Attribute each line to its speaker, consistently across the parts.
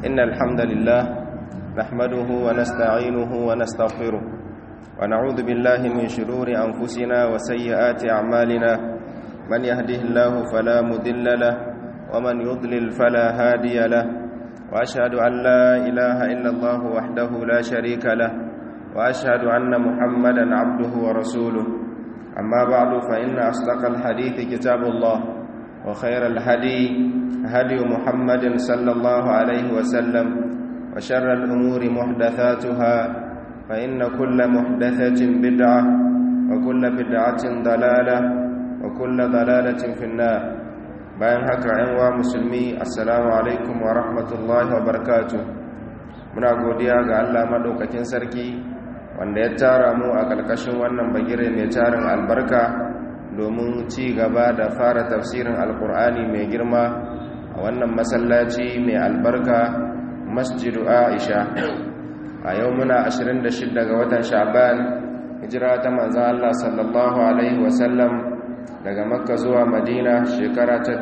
Speaker 1: إن الحمد لله نحمده ونستعينه ونستغفره ونعوذ بالله من شرور أنفسنا وسيئات أعمالنا من يهده الله فلا مذل له ومن يضلل فلا هادي له وأشهد أن لا إله إلا الله وحده لا شريك له وأشهد أن محمدا عبده ورسوله أما بعد فإن أصدق الحديث كتاب الله وخير الهدي هدي محمد صلى الله عليه وسلم وشر الأمور محدثاتها فإن كل محدثة بدعة وكل بدعة ضلالة وكل ضلالة في النار bayan haka ‘yan wa musulmi assalamu alaikum wa rahmatullahi wa barakatu muna godiya ga Allah maɗaukakin sarki wanda ya tara mu a ƙarƙashin wannan bagire mai tarin albarka domin ci gaba da fara tafsirin alkur'ani mai girma a wannan masallaci mai albarka masjidu aisha a yau muna 26 ga watan sha'ban hijira ta manzan Allah sallallahu alaihi wasallam daga makka zuwa madina shekara ta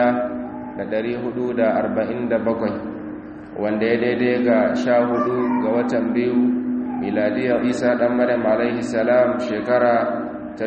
Speaker 1: 1447 wanda ya daidai ga 14 ga watan biyu miladiyar isa dan maryam alaihi salam shekara ta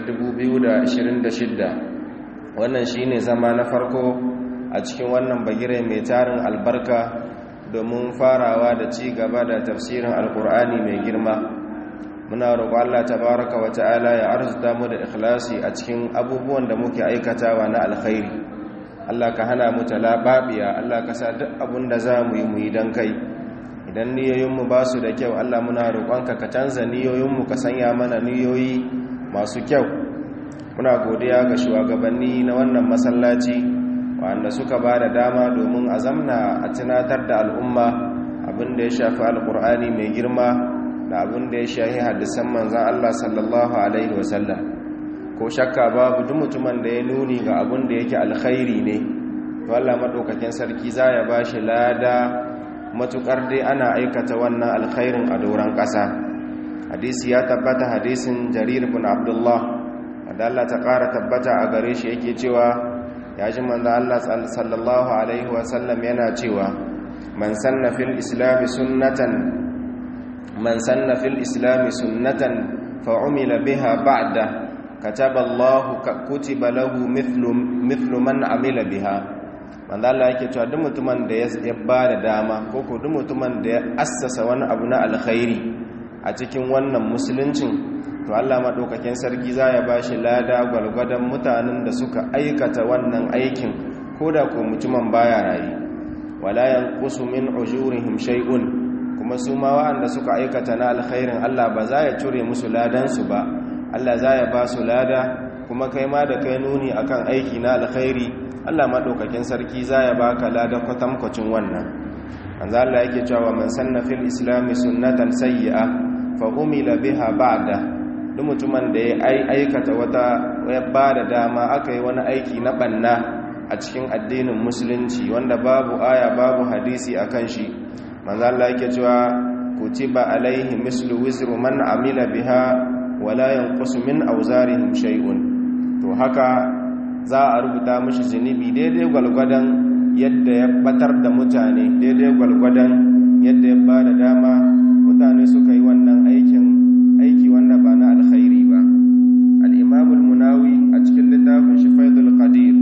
Speaker 1: 2026 wannan shine zama na farko a cikin wannan bagire mai tarin albarka domin farawa da ci gaba da tafsirin alkur'ani mai girma muna roƙo Allah tabaraka wa ta'ala ya arzuta mu da ikhlasi a cikin abubuwan da muke aikatawa na alkhairi Allah ka hana mu talababiya Allah ka sa duk abun da za mu yi mu yi don kai idan niyoyinmu ba su da kyau Allah muna roƙonka ka canza niyoyinmu ka sanya mana niyoyi masu kyau muna godiya ga shugabanni na wannan masallaci wanda suka ba da dama domin a zamna a tunatar da al'umma abin da ya shafi alkur'ani mai girma da abin da ya shahi hadisan manzan Allah sallallahu alaihi wasallam ko shakka babu duk mutumin da ya nuni ga abin da yake alkhairi ne to Allah madaukakin sarki za ya ba shi lada matukar dai ana aikata wannan alkhairin a doron ƙasa hadisi ya tabbata hadisin jarir bin abdullah wanda Allah ta ƙara tabbata a gare shi yake cewa ya ji manzo Allah sallallahu alaihi wasallam yana cewa man sanna fil islam sunnatan man sanna fil islam sunnatan fa umila biha ba'da kataba Allah kutiba lahu mithlu mithlu man amila biha manzo Allah yake cewa duk mutumin da ya ba da dama ko ko duk mutumin da ya assasa wani abu na alkhairi a cikin wannan musuluncin to Allah maɗaukakin sarki za ya ba shi lada gwalgwadon mutanen da suka aikata wannan aikin ko da ko mutumin baya rayu wala yanqusu min ujurihim shay'un kuma su ma wa'anda suka aikata na alkhairin Allah ba za ya cire musu ladan su ba Allah za ya ba su lada kuma kai ma da kai nuni akan aiki na alkhairi Allah maɗaukakin sarki za ya baka lada kwatankwacin wannan manzo Allah yake cewa man sanna fil islami sunnatan sayyi'a fa umila biha ba'da duk mutumin da ya aikata wata ya ba da dama aka yi wani aiki na banna a cikin addinin musulunci wanda babu aya babu hadisi a kan shi manzo Allah yake cewa kutiba alaihi mislu wizru man amila biha wala yanqusu min awzarihim shay'un to haka za a rubuta mishi zunubi daidai gwalgwadon yadda ya batar da mutane daidai gwalgwadon yadda ya ba da dama mutane suka yi wannan aikin aiki wanda ba na alkhairi ba al'imamul munawi a cikin littafin shi faidul qadir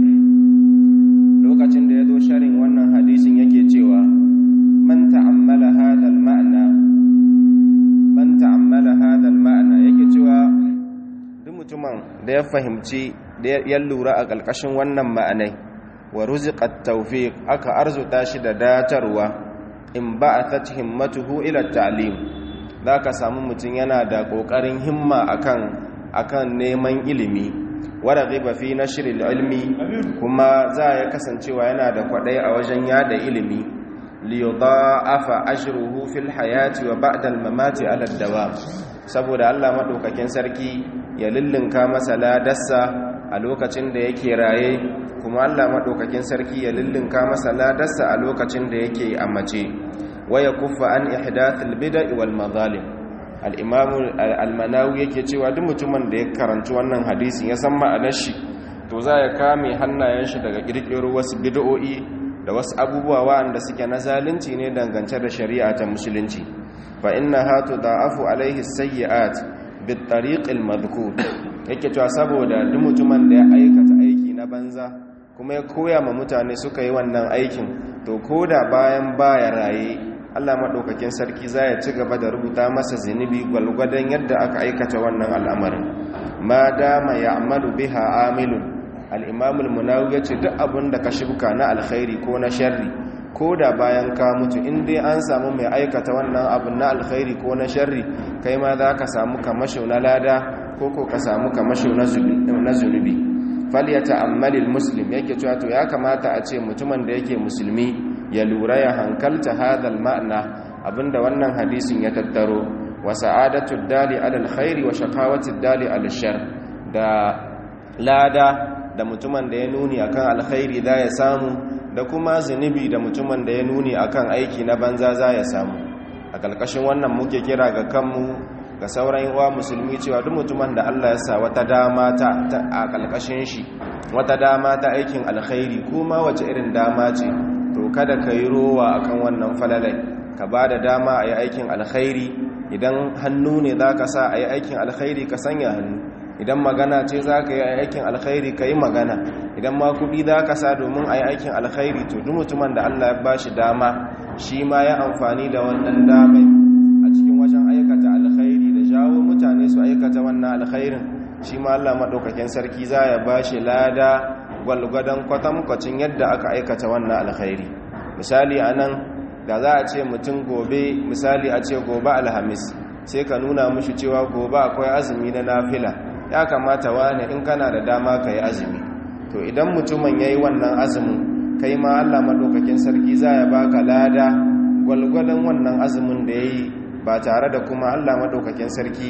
Speaker 1: lokacin da ya zo sharin wannan hadisin yake cewa man ta'ammala hadal ma'ana man ta'ammala hadal ma'ana yake cewa duk mutumin da ya fahimci da ya lura a ƙarƙashin wannan ma'anai wa ruziqat tawfiq aka arzuta shi da datarwa in ba'athat himmatuhu ila ta'lim za ka samu mutum yana da ƙoƙarin himma akan akan neman ilimi wadda riba fi na shirin ilmi kuma za ya kasancewa yana da kwaɗai a wajen yada ilimi liyuda afa ashiruhu fil hayati wa ba'dal mamati ala dawa saboda Allah maɗaukakin sarki ya lullunka masa ladarsa a lokacin da yake raye kuma Allah maɗaukakin sarki ya lullunka masa ladarsa a lokacin da yake a mace waya kuffa an ihdathil bid'i wal mazalim al-imam al-manawi yake cewa duk mutumin da ya karanci wannan hadisin ya san ma'anar shi to za ya kame hannayen shi daga kirkiro wasu bid'o'i da wasu abubuwa waɗanda suke na zalunci ne dangance da shari'a ta musulunci fa innaha tudha'afu alaihi sayyi'at bit tariqil madhkur yake cewa saboda duk mutumin da ya aikata aiki na banza kuma ya koya ma mutane suka yi wannan aikin to koda bayan baya raye Allah madaukakin sarki za ya ci gaba da rubuta masa zinubi gwalgwadon yadda aka aikata wannan al'amarin ma dama ya'malu biha amilun al-imam al-munawi yace duk abin da ka shibka na alkhairi ko na sharri ko da bayan ka mutu in dai an samu mai aikata wannan abin na alkhairi ko na sharri kai ma za ka samu kamasho na lada ko ko ka samu kamasho na zunubi falyata ammalil muslim yake cewa to ya kamata a ce mutumin da yake musulmi ya lura ya hankalta hadal ma'ana abinda wannan hadisin ya tattaro wa sa'adatu dali alal khairi wa shaqawatu dali alal shar da lada da mutumin da ya nuni akan alkhairi za ya samu da kuma zunubi da mutumin da ya nuni akan aiki na banza za ya samu a ƙarƙashin wannan muke kira ga kanmu ga sauran yawa musulmi cewa duk mutumin da Allah ya sa wata dama ta a ƙarƙashin shi wata dama ta aikin alkhairi kuma wace irin dama ce to kada ka yi rowa akan wannan falalai ka ba da dama a yi aikin alkhairi idan hannu ne za ka sa a yi aikin alkhairi ka sanya hannu idan magana ce za ka yi aikin alkhairi ka yi magana idan ma kuɗi za ka sa domin a yi aikin alkhairi to duk mutumin da Allah ya ba shi dama shi ma ya amfani da wannan damai a cikin wajen aikata alkhairi da jawo mutane su aikata wannan alkhairin shi ma Allah maɗaukakin sarki za ya ba shi lada gwalgwadon kwatankwacin yadda aka aikata wannan alkhairi misali a nan da za a ce mutum gobe misali a ce gobe alhamis sai ka nuna mushi cewa gobe akwai azumi na nafila ya kamata wane in kana da dama ka yi azumi to idan mutumin ya yi wannan azumin kai ma allah maɗaukakin sarki za ya baka lada gwalgwadon wannan azumin da ya yi ba tare da kuma allah maɗaukakin sarki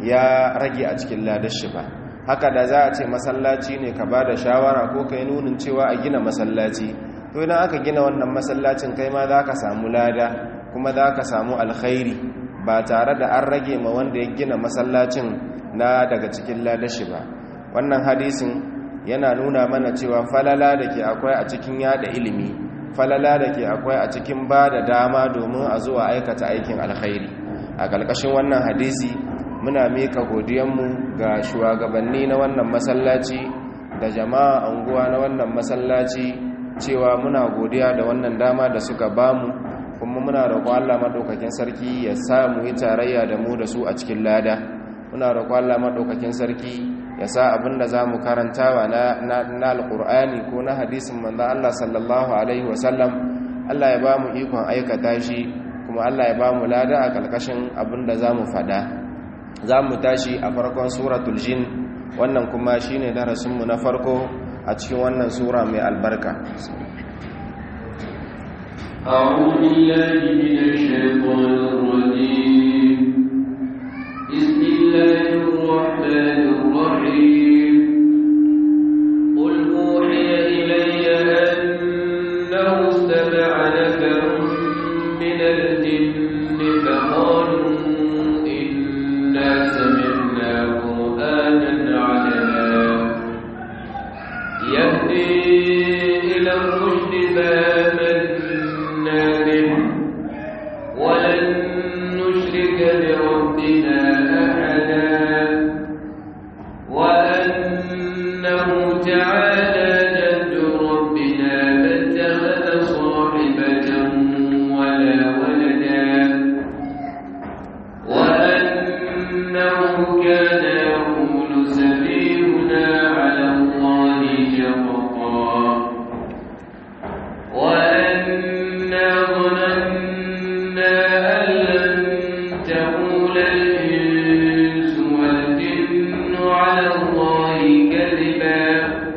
Speaker 1: ya rage a cikin ladar shi ba haka da za a ce masallaci ne ka ba da shawara ko ka yi nunin cewa a gina masallaci to idan aka gina wannan masallacin kai ma za ka samu lada kuma za ka samu alkhairi ba tare da an rage ma wanda ya gina masallacin na daga cikin ladashi ba wannan hadisin yana nuna mana cewa falala da ke akwai a cikin yada ilimi falala da ke akwai a cikin ba da dama domin a zuwa aikata aikin alkhairi a ƙarƙashin wannan hadisi muna mika godiyanmu ga shugabanni na wannan masallaci da jama'a anguwa na wannan masallaci cewa muna godiya da wannan dama da suka bamu kuma muna roƙon Allah madaukakin sarki ya sa mu yi tarayya da mu da su a cikin lada muna roƙon Allah madaukakin sarki ya sa abinda zamu karantawa na na alqur'ani ko na hadisin manzo Allah sallallahu alaihi wasallam Allah ya bamu ikon aikata shi kuma Allah ya bamu lada a kalkashin abinda zamu fada zamu tashi a farkon suratul jin wannan kuma shine darasin mu na farko a cikin wannan sura mai albarka
Speaker 2: أعوذ بالله من الشيطان الرجيم بسم الله الرحمن الرحيم قل أوحي إلي أنه استمع نفر من الجن فقالوا إنا سمعنا قرآنا عجبا يهدي إلى الرشد فآمنا به ولن نشرك بربنا أحدا وأنه تعالى جد ربنا ما اتخذ صاحبة ولا ولدا وأنه كان يقول سفيهنا على الله شططا وأنا ظننا أن لن تقول الإنس والجن على الله كذبا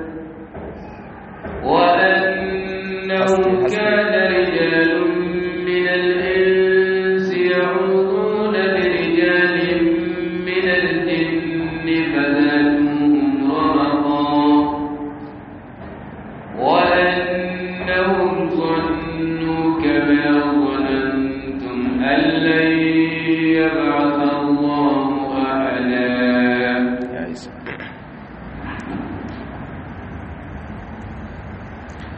Speaker 2: وأنه كان رجال من الإنس يعوذون برجال من الجن فزادوهم رهقا وأنهم ظنوا كما ظننتم أن لن يبعث الله أحدا
Speaker 1: ya isa a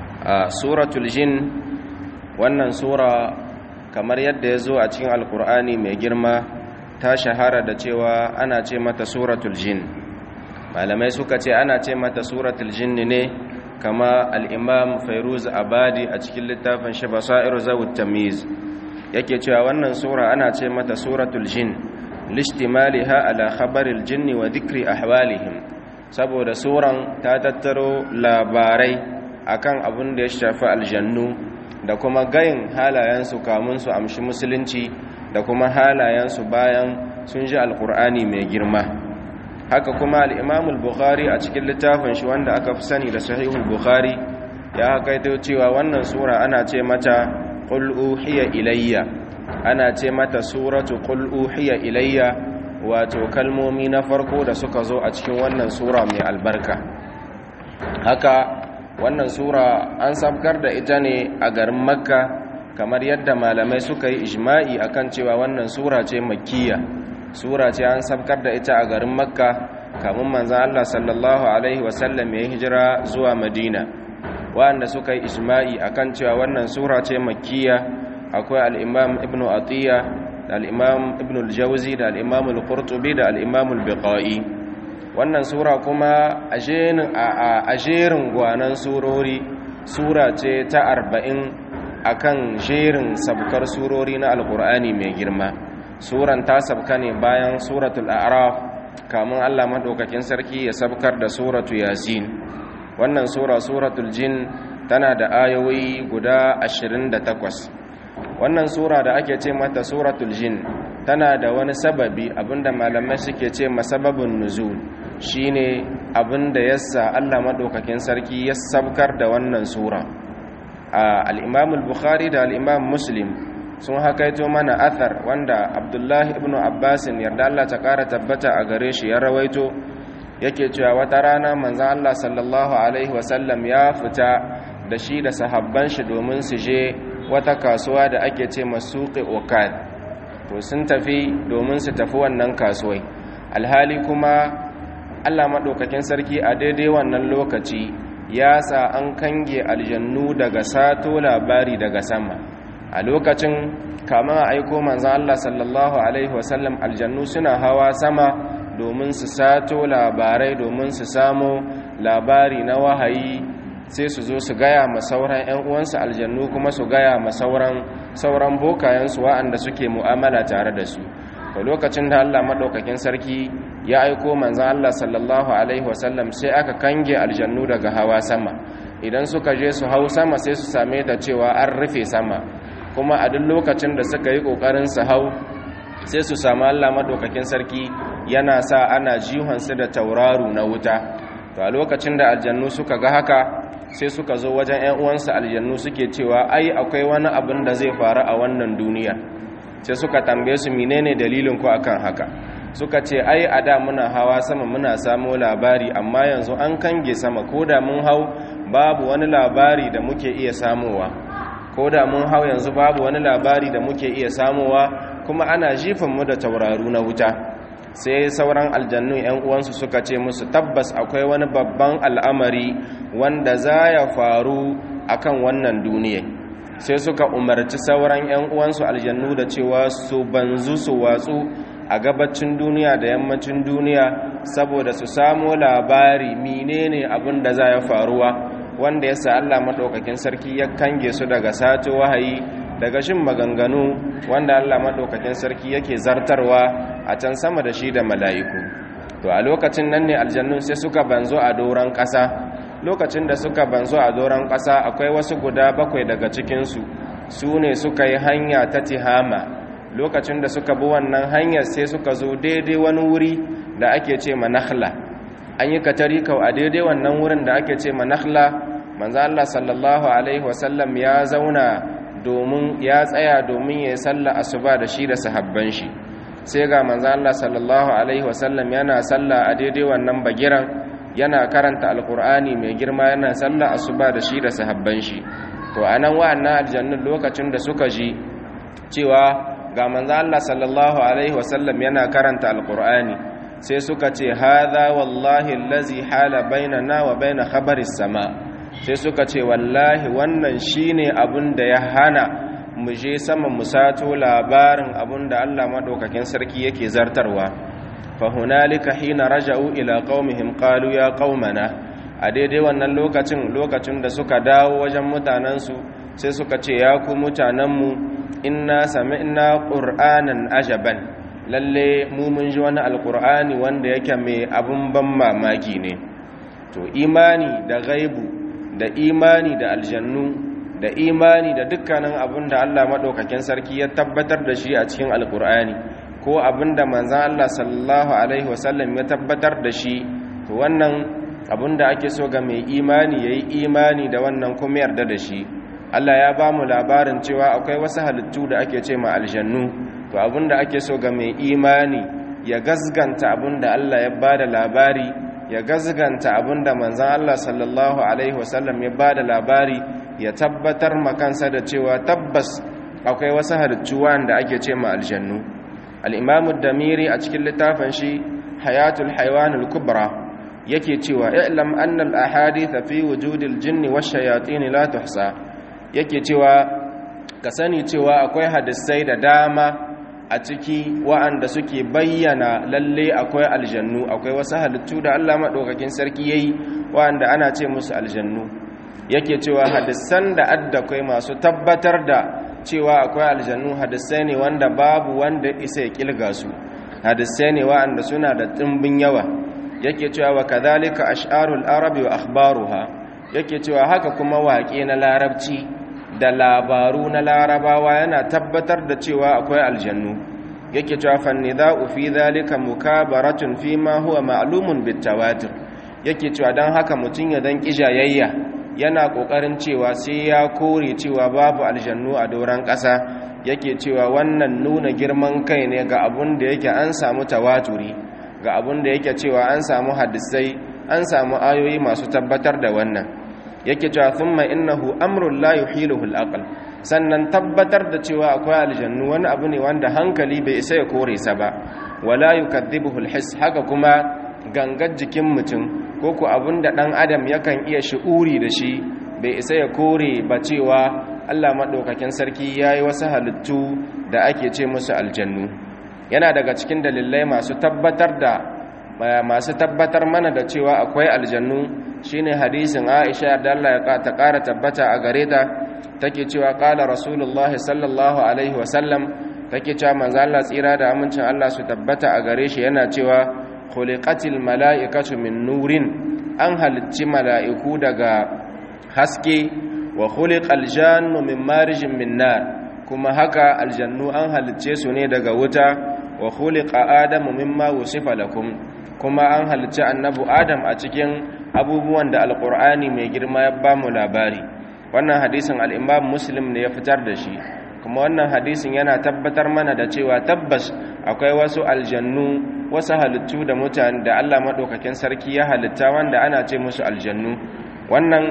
Speaker 1: suratul jin wannan sura kamar yadda ya zo a cikin alkur'ani mai girma ta shahara da cewa ana ce mata suratul jin malamai suka ce ana ce mata suratul jin ne kama al'imam fairuz abadi a cikin littafin shi basairu zawut tamiz yake cewa wannan sura ana ce mata suratul jin lishtimaliha ala khabaril jinni wa dhikri ahwalihim saboda suran ta tattaro labarai akan abin da ya shafi aljannu da kuma gayin halayensu kamun su amshi musulunci da kuma halayensu bayan sun ji alkur'ani mai girma haka kuma al'imamul bukhari a cikin littafin shi wanda aka fi sani da sahihul bukhari ya hakaito cewa wannan sura ana ce mata qul uhiya ilayya ana ce mata suratu qul uhiya ilayya wato kalmomi na farko da suka zo a cikin wannan sura mai albarka haka wannan sura an sabkar da ita ne a garin makka kamar yadda malamai suka yi ijma'i akan cewa wannan sura ce makkiya sura ce an sabkar da ita a garin makka kamun manzan allah sallallahu alaihi wasallam ya hijira zuwa madina wanda suka yi ijma'i akan cewa wannan sura ce makkiya akwai al'imam ibn atiyya da al'imam ibn al-jauzi da al'imam al-qurtubi da al'imam al-biqa'i wannan sura kuma a jerin gwanan surori sura ce ta arba'in akan jerin sabkar surori na alkur'ani mai girma suran ta sabka ne bayan suratul a'raf kamun allah maɗaukakin sarki ya sabkar da suratu yasin wannan sura suratul jin tana da ayoyi guda 28 wannan sura da ake ce mata suratul jin tana da wani sababi abinda malamai suke ce masababin nuzul shine abinda yassa Allah madaukakin sarki ya sabkar da wannan sura al-Imam al-Bukhari da al-Imam Muslim sun hakaito mana athar wanda Abdullah ibn Abbas yarda Allah ta kara tabbata a gare shi ya rawaito yake cewa wata rana manzon Allah sallallahu alaihi wasallam ya fita da shi da sahabban shi domin su je wata kasuwa da ake ce masuƙi okad to sun tafi domin su tafi wannan kasuwai alhali kuma allah maɗaukakin sarki a daidai wannan lokaci ya sa an kange aljannu daga sato labari daga sama a lokacin kama a aiko manzan allah sallallahu alaihi wasallam aljannu suna hawa sama domin su sato labarai domin su samu labari na wahayi sai su zo su gaya ma sauran 'yan uwansu aljannu kuma su gaya ma sauran sauran bokayensu wa'anda suke mu'amala tare da su to lokacin da Allah madaukakin sarki ya aiko manzon Allah sallallahu alaihi wasallam sai aka kange aljannu daga hawa sama idan suka je su hau sama sai su same ta cewa an rufe sama kuma a duk lokacin da suka yi kokarin su hau sai su samu Allah madaukakin sarki yana sa ana jihonsu da tauraru na wuta to a lokacin da aljannu suka ga haka sai suka zo wajen 'yan uwansu aljannu suke cewa ai akwai wani abin da zai faru a wannan duniya sai suka tambaye su menene dalilin ku akan haka suka ce ai a da muna hawa sama muna samo labari amma yanzu an kange sama ko da mun hau babu wani labari da muke iya samowa ko da mun hau yanzu babu wani labari da muke iya samowa kuma ana jifin mu da tauraru na wuta sai sauran aljannu yan uwansu suka ce musu tabbas akwai wani babban al'amari wanda za ya faru akan wannan duniya sai suka umarci sauran yan uwansu aljannu da cewa su banzu su watsu a gabacin duniya da yammacin duniya saboda su samo labari menene abin da za ya faruwa wanda ya sa Allah maɗaukakin sarki ya kange su daga sato wahayi daga shin maganganu wanda Allah maɗaukakin sarki yake zartarwa a can sama da shi da mala'iku to a lokacin nan ne aljannun sai suka banzo a doron ƙasa lokacin da suka banzo a doron ƙasa akwai wasu guda bakwai daga cikinsu su ne suka yi hanya ta tihama lokacin da suka bi wannan hanyar sai suka zo daidai wani wuri da ake ce manakhla an yi katari kau a daidai wannan wurin da ake ce manakhla manzo Allah sallallahu alaihi wasallam ya zauna domin ya tsaya domin ya salla asuba da shi da sahabban shi sai ga manzo Allah sallallahu alaihi wasallam yana salla a daidai wannan bagiran yana karanta alqur'ani mai girma yana salla asuba da shi da sahabban shi to anan wa'annan aljannun lokacin da suka ji cewa ga manzo Allah sallallahu alaihi wasallam yana karanta alqur'ani sai suka ce hadha wallahi allazi hala bainana wa bain khabaris sama sai suka ce wallahi wannan shine abin da ya hana mu je sama mu sato labarin abin da Allah madaukakin sarki yake zartarwa fa hunalika hina raja'u ila qaumihim qalu ya qaumana a daidai wannan lokacin lokacin da suka dawo wajen mutanensu sai suka ce ya ku mutanenmu inna sami'na qur'anan ajaban lalle mu mun ji wani alqur'ani wanda yake mai abun ban mamaki ne to imani da gaibu da imani da aljannu da imani da dukkanin abin da Allah madaukakin sarki ya tabbatar da shi a cikin alqur'ani ko abin da manzon Allah sallallahu alaihi wasallam ya tabbatar da shi to wannan abin da ake so ga mai imani yayi imani da wannan kuma yarda da shi Allah ya ba mu labarin cewa akwai wasu halittu da ake ce ma aljannu to abinda ake so ga mai imani ya gazganta abinda Allah ya ba da labari ya gazganta abinda manzan Allah sallallahu alaihi wasallam ya ba da labari ya tabbatar makansa da cewa tabbas akwai wasu halittu wanda ake ce ma aljannu al-imamu damiri a cikin littafin shi hayatul haiwanul kubra yake cewa i'lam anna al-ahadith fi wujudil jinni wash-shayatin la tuhsa yake cewa ka sani cewa akwai hadisai da dama a ciki wa'anda suke bayyana lalle akwai aljannu akwai wasu halittu da Allah maɗaukakin sarki yayi wa'anda ana ce musu aljannu yake cewa hadisan da addakwai masu tabbatar da cewa akwai aljannu hadisai ne wanda babu wanda isa ya kilga su hadisai ne wa'anda suna da tsimbin yawa yake cewa wa kadhalika ash'arul arabi wa akhbaruha yake cewa haka kuma waƙe na larabci da labaru na larabawa yana tabbatar da cewa akwai aljannu yake cewa fannida'u fi dhalika mukabaratun fi ma huwa ma'lumun bitawatir yake cewa dan haka mutun ya dan kijayayya yana kokarin cewa sai ya kore cewa babu aljannu a doran ƙasa yake cewa wannan nuna girman kai ne ga abun da yake an samu tawaturi ga abun da yake cewa an samu hadisai an samu ayoyi masu tabbatar da wannan yake cewa thumma innahu amrun la yuhiluhu al-aql sannan tabbatar da cewa akwai aljannu wani abu ne wanda hankali bai isa ya kore sa ba wala yukadhibuhu al-his haka kuma gangar jikin mutum ko ku abinda dan adam yakan iya shi'uri da shi bai isa ya kore ba cewa Allah madaukakin sarki yayi wasu halittu da ake ce musu aljannu yana daga cikin dalilai masu tabbatar da masu tabbatar mana da cewa akwai aljannu shine hadisin Aisha da Allah ya ta ƙara tabbata a gare ta take cewa qala rasulullahi sallallahu alaihi wasallam take cewa manzo Allah tsira da amincin Allah su tabbata a gare shi yana cewa khuliqatil mala'ikatu min nurin an halicci mala'iku daga haske wa khuliqal jannu min marijin min nar kuma haka aljannu an halicce su ne daga wuta wa khuliqa adamu mimma wusifa lakum kuma an halicci annabu adam a cikin abubuwan da alkur'ani mai girma ya ba mu labari wannan hadisin al'imam muslim ne ya fitar da shi kuma wannan hadisin yana tabbatar mana da cewa tabbas akwai wasu aljannu wasu halittu da mutane da allah maɗaukakin sarki ya halitta wanda ana ce musu aljannu wannan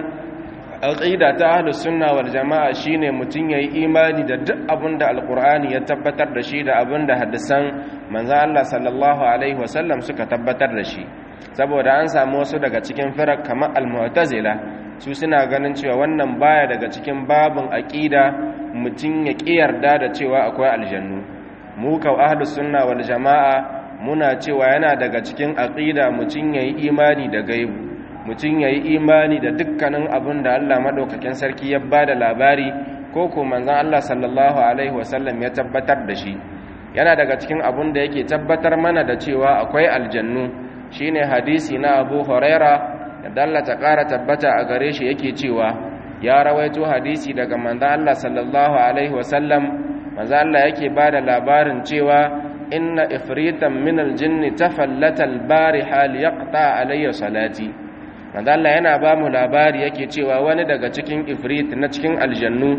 Speaker 1: aqida ta ahlus sunna wal jama'a shine mutun yayi imani da duk abin da alqur'ani ya tabbatar da shi da abin da hadisan manzo Allah sallallahu alaihi wasallam suka tabbatar da shi saboda an samu wasu daga cikin firak kamar al-mu'tazila su suna ganin cewa wannan baya daga cikin babin aqida mutun ya kiyarda da cewa akwai aljannu mu ka ahlus sunna wal jama'a muna cewa yana daga cikin aqida mutun yayi imani da gaibu mutum ya yi imani da dukkanin abin da Allah maɗaukakin sarki ya ba da labari ko ko manzan Allah sallallahu Alaihi wasallam ya tabbatar da shi yana daga cikin abin da yake tabbatar mana da cewa akwai aljannu shine hadisi na abu huraira da Allah ta ƙara tabbata a gare shi yake cewa ya rawaito hadisi daga manzan Allah sallallahu Alaihi wasallam manzan Allah yake ba da labarin cewa inna ifritan min aljinni tafallata albariha liyaqta alayya salati manzo Allah yana ba mu labari yake cewa wani daga cikin ifrit na cikin aljannu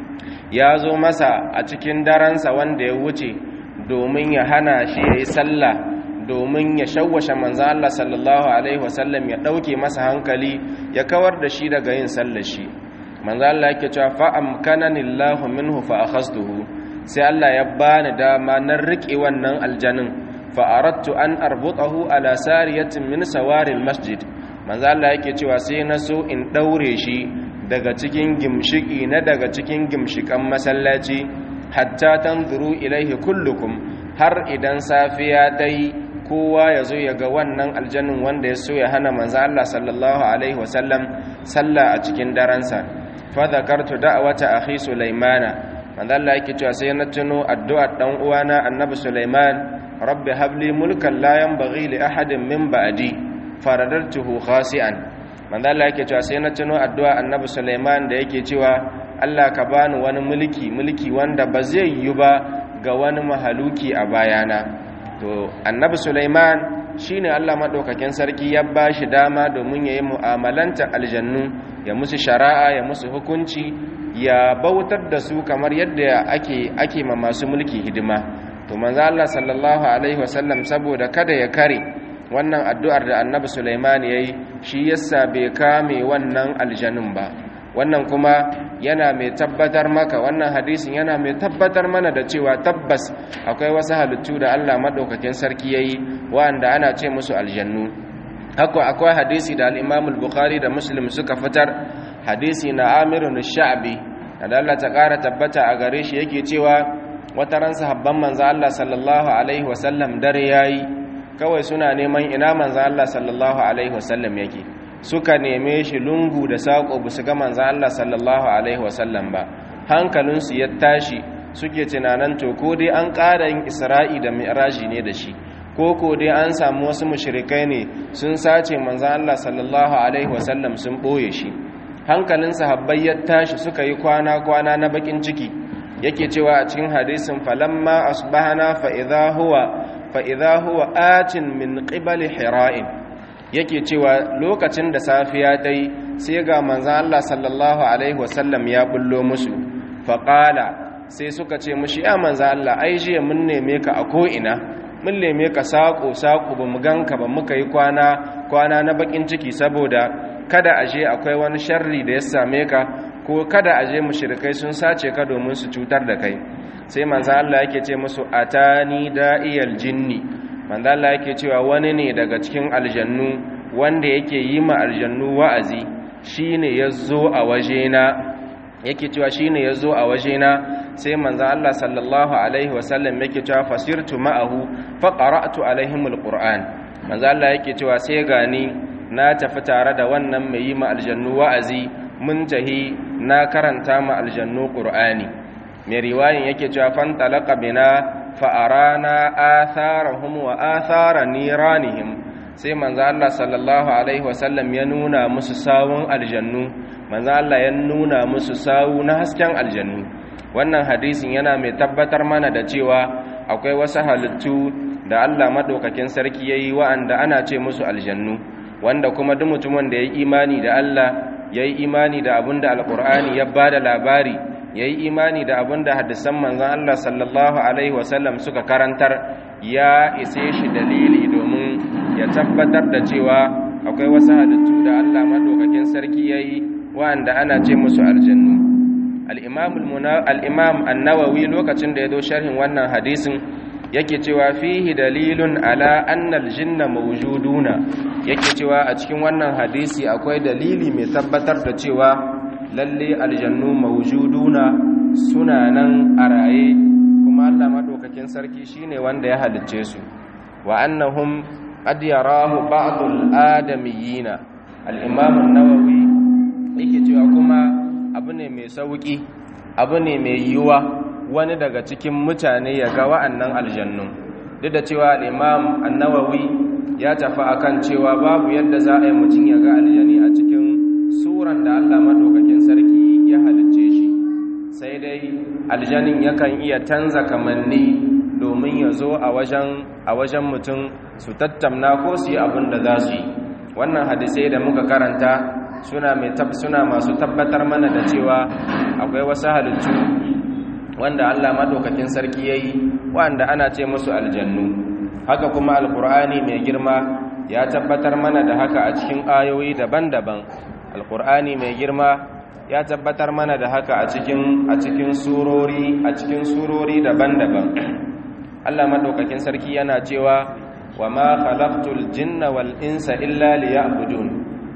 Speaker 1: ya zo masa a cikin daransa wanda ya wuce domin ya hana shi yayi sallah domin ya shawwashe manzo Allah sallallahu alaihi wasallam ya dauke masa hankali ya kawar da shi daga yin sallar shi manzo Allah yake cewa fa amkanani Allahu minhu fa akhastuhu sai Allah ya bani dama na rike wannan aljanin fa aradtu an arbutahu ala sariyatin min sawaril masjid manzo Allah yake cewa sai na so in daure shi daga cikin gimshiki na daga cikin gimshikan masallaci hatta tanzuru ilaihi kullukum har idan safiya dai kowa ya zo ya ga wannan aljannin wanda ya so ya hana manzo Allah sallallahu alaihi wasallam sallah a cikin daransa fa zakartu da'wata akhi sulaimana manzo Allah yake cewa sai na tuno addu'ar dan uwana annabi sulaiman rabbi habli mulkan la yanbaghi li ahadin min ba'di faradartuhu khasi'an manzo Allah yake cewa sai na tuno addu'a annabi sulaiman da yake cewa Allah ka bani wani mulki mulki wanda ba zai yi ba ga wani mahaluki a bayana to annabi Sulaiman shine Allah madaukakin sarki ya bashi dama domin yayi mu'amalanta aljannu ya musu shari'a ya musu hukunci ya bautar da su kamar yadda ake ake ma masu mulki hidima to manzo Allah sallallahu alaihi wasallam saboda kada ya kare wannan addu'ar da annabi Sulaiman yayi shi yasa bai kame wannan aljannun ba wannan kuma yana mai tabbatar maka wannan hadisin yana mai tabbatar mana da cewa tabbas akwai wasu halittu da Allah madaukakin sarki yayi wanda ana ce musu aljannu haka akwai hadisi da al-Imam al-Bukhari da Muslim suka fitar hadisi na Amir sha'bi da Allah ta ƙara tabbata a gare shi yake cewa wata ran sahabban manzo Allah sallallahu alaihi wasallam dare yayi kawai suna neman ina manzo Allah sallallahu alaihi wasallam yake suka neme shi lungu da saƙo ba su ga manzan Allah sallallahu Alaihi wasallam ba hankalinsu ya tashi suke tunanin to ko dai an ƙara yin isra'i da mi'raji ne da shi ko ko dai an samu wasu mushrikai ne sun sace manzan Allah sallallahu Alaihi wasallam sun ɓoye shi hankalin sahabbai ya tashi suka yi kwana-kwana na bakin ciki yake cewa a cikin hadisin falamma asbahana fa idha huwa fa idha huwa atin min qibali hira'in yake cewa lokacin da safiya ta yi sai ga manzan Allah sallallahu Alaihi wasallam ya bullo musu faƙala sai suka ce mushi ya manzan Allah ai jiya mun neme ka a ko'ina mun neme ka saƙo-saƙo ba mu ganka ba muka yi kwana kwana na baƙin ciki saboda kada aje akwai wani sharri da ya same ka ko kada aje mushrikai sun sace ka domin su cutar da kai sai manzan Allah yake ce musu atani da'iyal jinni manzo Allah yake cewa wani ne daga cikin aljannu wanda yake yi ma aljannu wa'azi shine yazo a wajena yake cewa shine yazo a wajena sai manzo Allah sallallahu alaihi wasallam yake cewa fasirtu ma'ahu fa qara'tu alaihim alquran manzo Allah yake cewa sai gani na tafi tare da wannan mai yi ma aljannu wa'azi mun tahi na karanta ma aljannu qur'ani mai riwayin yake cewa fan talaqa bina fa'arana atharahum wa athara niranihim sai manzo Allah sallallahu alaihi wasallam ya nuna musu sawun aljannu manzo Allah ya nuna musu sawu na hasken aljannu wannan hadisin yana mai tabbatar mana da cewa akwai wasu halittu da Allah madaukakin sarki yayi wa'anda ana ce musu aljannu wanda kuma duk mutumin da yayi imani da Allah yayi imani da abinda alqur'ani ya bada labari ya yi imani da abin da hadisan manzan Allah sallallahu Alaihi wasallam suka karantar ya ise shi dalili domin ya tabbatar da cewa akwai wasu halittu da Allah maɗaukakin sarki ya yi wa'anda ana ce musu aljannu al'imam annawawi lokacin da ya zo sharhin wannan hadisin yake cewa fihi dalilun ala annal jinna mawjuduna yake cewa a cikin wannan hadisi akwai dalili mai tabbatar da cewa lalle aljannu mawjuduna suna nan a raye kuma Allah madaukakin sarki shine wanda ya halicce su wa annahum qad yarahu ba'dul adamiyina al-imam an-nawawi yake cewa kuma abu ne mai sauki abu ne mai yiwa wani daga cikin mutane ya ga wa'annan aljannu duk da cewa al-imam an-nawawi ya tafi akan cewa babu yadda za a yi mutum ya ga aljani a cikin suran da Allah madaukakin sarki ya halicce shi sai dai aljanin yakan iya canza kamanni domin ya zo a wajen a wajen mutum su tattamna ko su yi abin da za su yi wannan hadisai da muka karanta suna mai tab suna masu tabbatar mana da cewa akwai wasu halittu wanda Allah madaukakin sarki yayi wanda ana ce musu aljannu haka kuma alqur'ani mai girma ya tabbatar mana da haka a cikin ayoyi daban-daban alkur'ani mai girma ya tabbatar mana da haka a cikin a cikin surori a cikin surori daban-daban Allah madaukakin sarki yana cewa wa ma khalaqtul jinna wal insa illa liya'budun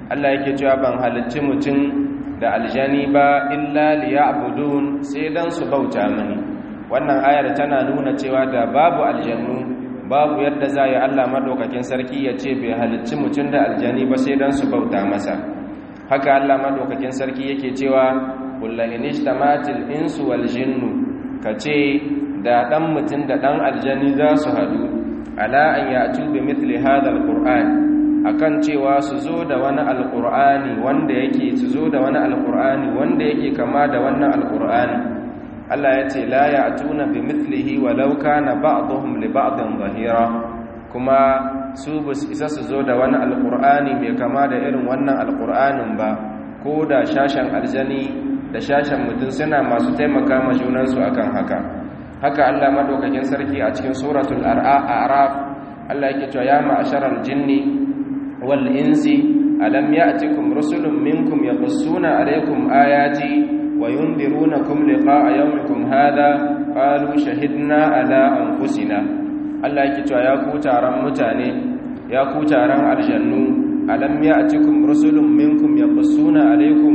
Speaker 1: Allah yake cewa ban halicci mutum da aljani ba illa liya'budun sai dan su bauta mini wannan ayar tana nuna cewa da babu aljannu babu yadda za yi Allah madaukakin sarki ya ce bai halicci mutum da aljani ba sai dan su bauta masa haka Allah madaukakin sarki yake cewa kullu inistamatil insu wal jinnu kace da dan mutum da dan aljani za su hadu ala an ya'tu bi mithli hadha alquran akan cewa su zo da wani alqur'ani wanda yake su zo da wani alqur'ani wanda yake kama da wannan alqur'ani Allah ya ce la ya'tuna bi mithlihi walau kana ba'dhum li ba'din zahira kuma su bus isa su zo da wani alqur'ani mai kama da irin wannan alqur'anin ba ko da shashan aljani da shashan mutum suna masu taimaka ma junansu akan haka haka Allah madaukakin sarki a cikin suratul a'raf Allah yake cewa ya ma'asharal jinni wal insi alam ya'tikum rusulun minkum yaqussuna alaykum ayati wa yundirunakum liqa'a yawmikum hadha qalu shahidna ala anfusina Allah yake cewa ya ku taron mutane ya ku taron aljannu alam ya'tikum rusulun minkum yaqussuna alaykum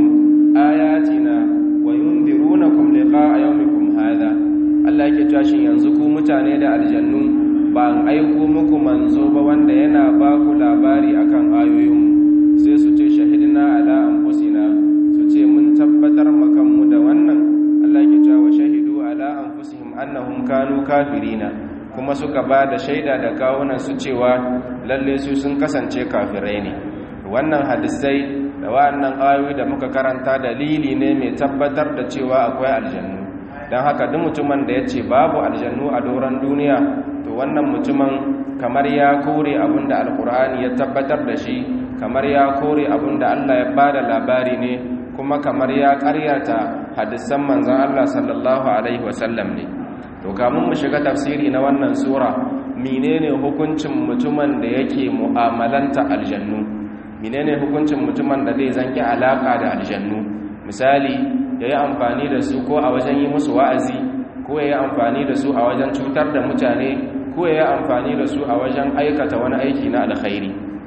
Speaker 1: ayatina wa yundirunakum liqa'a yawmikum hadha Allah yake cewa shin yanzu ku mutane da aljannu ba an aiko muku manzo ba wanda yana ba ku labari akan ayoyinmu sai su ce shahidina ala anfusina su ce mun tabbatar makanmu da wannan Allah yake cewa shahidu ala anfusihim annahum kanu kafirina kuma suka ba da shaida da kawunan su cewa lalle su sun kasance kafirai ne wannan hadisai da wannan ayoyi da muka karanta dalili ne mai tabbatar da cewa akwai aljannu don haka duk mutumin da ya ce babu aljannu a doron duniya to wannan mutumin kamar ya kore abin da alkur'ani ya tabbatar da shi kamar ya kore abin da allah ya ba da labari ne kuma kamar ya karyata hadisan manzan allah sallallahu alaihi wasallam ne to kamun mu shiga tafsiri na wannan sura menene hukuncin mutumin da yake mu'amalanta aljannu menene hukuncin mutumin da zai zanki alaka da aljannu misali ya yi amfani da su ko a wajen yi musu wa'azi ko ya yi amfani da su a wajen cutar da mutane ko ya yi amfani da su a wajen aikata wani aiki na alkhairi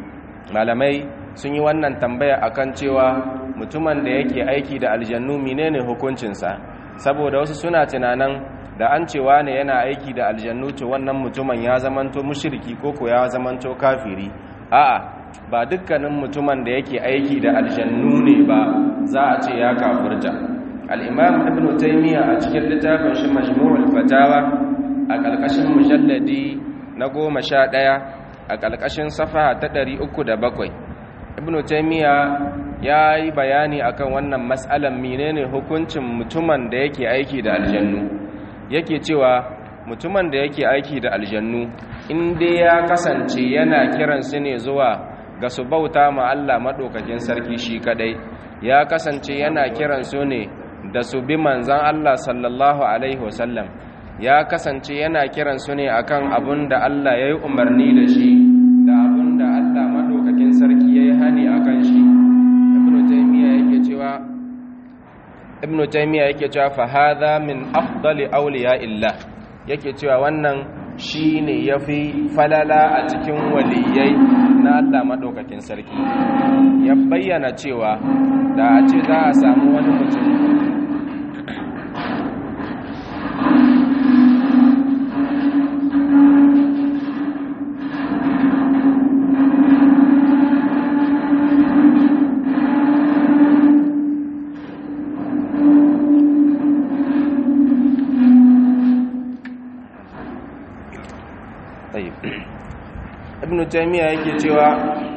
Speaker 1: malamai sun yi wannan tambaya akan cewa mutumin da yake aiki da aljannu menene hukuncinsa saboda wasu suna tunanin da an cewa ne yana aiki da aljannu to wannan mutumin ya zamanto mushriki ko ko ya zamanto kafiri a'a ba dukkanin mutumin da yake aiki da aljannu ne ba za a ce ya kafirta al-imam ibn taymiya a cikin littafin shi majmu'ul fatawa a ƙarƙashin mujalladi na goma sha ɗaya a ƙarƙashin safa ta ɗari uku da bakwai ibn taymiya ya yi bayani akan wannan matsalan menene hukuncin mutumin da yake aiki da aljannu yake cewa mutumin da yake aiki da aljannu in dai ya kasance yana kiransu ne zuwa ga su bauta ma Allah maɗaukakin sarki shi kadai ya kasance yana kiransu ne da su bi manzan Allah sallallahu alaihi wasallam ya kasance yana kiransu ne akan abun da Allah ya yi umarni da shi da abun da Allah maɗaukakin sarki ya yi hani akan shi ibnu taymiya yake cewa ibnu taymiya yake cewa fa hadha min afdali awliya illah yake cewa wannan shine yafi falala a cikin waliyai na Allah madaukakin sarki ya bayyana cewa da a ce za a samu wani mutum ibn taymiya yake cewa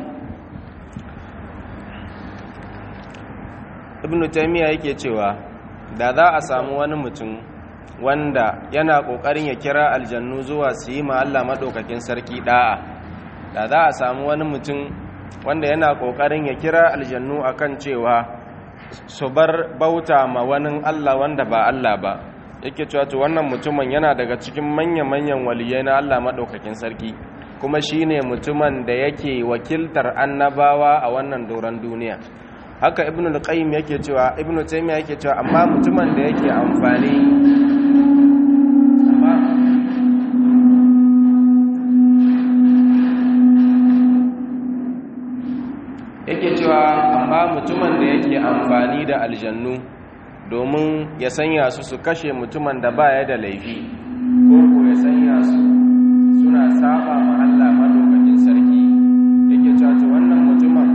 Speaker 1: ibn taymiya yake cewa da za a samu wani mutum wanda yana kokarin ya kira aljannu zuwa su yi ma Allah madaukakin sarki da'a da za a samu wani mutum wanda yana kokarin ya kira aljannu akan cewa su bar bauta ma wani Allah wanda ba Allah ba yake cewa to wannan mutumin yana daga cikin manya-manyan waliyai na Allah madaukakin sarki kuma shine mutumin da yake wakiltar annabawa a wannan doron duniya haka ibnu al-qayyim yake cewa ibnu taymiya yake cewa amma mutumin da yake amfani amma yake cewa da aljannu domin ya sanya su su kashe mutumin da baya da laifi ko ko ya sanya su suna saba ma Allah madaukakin sarki yake cewa to wannan mutumin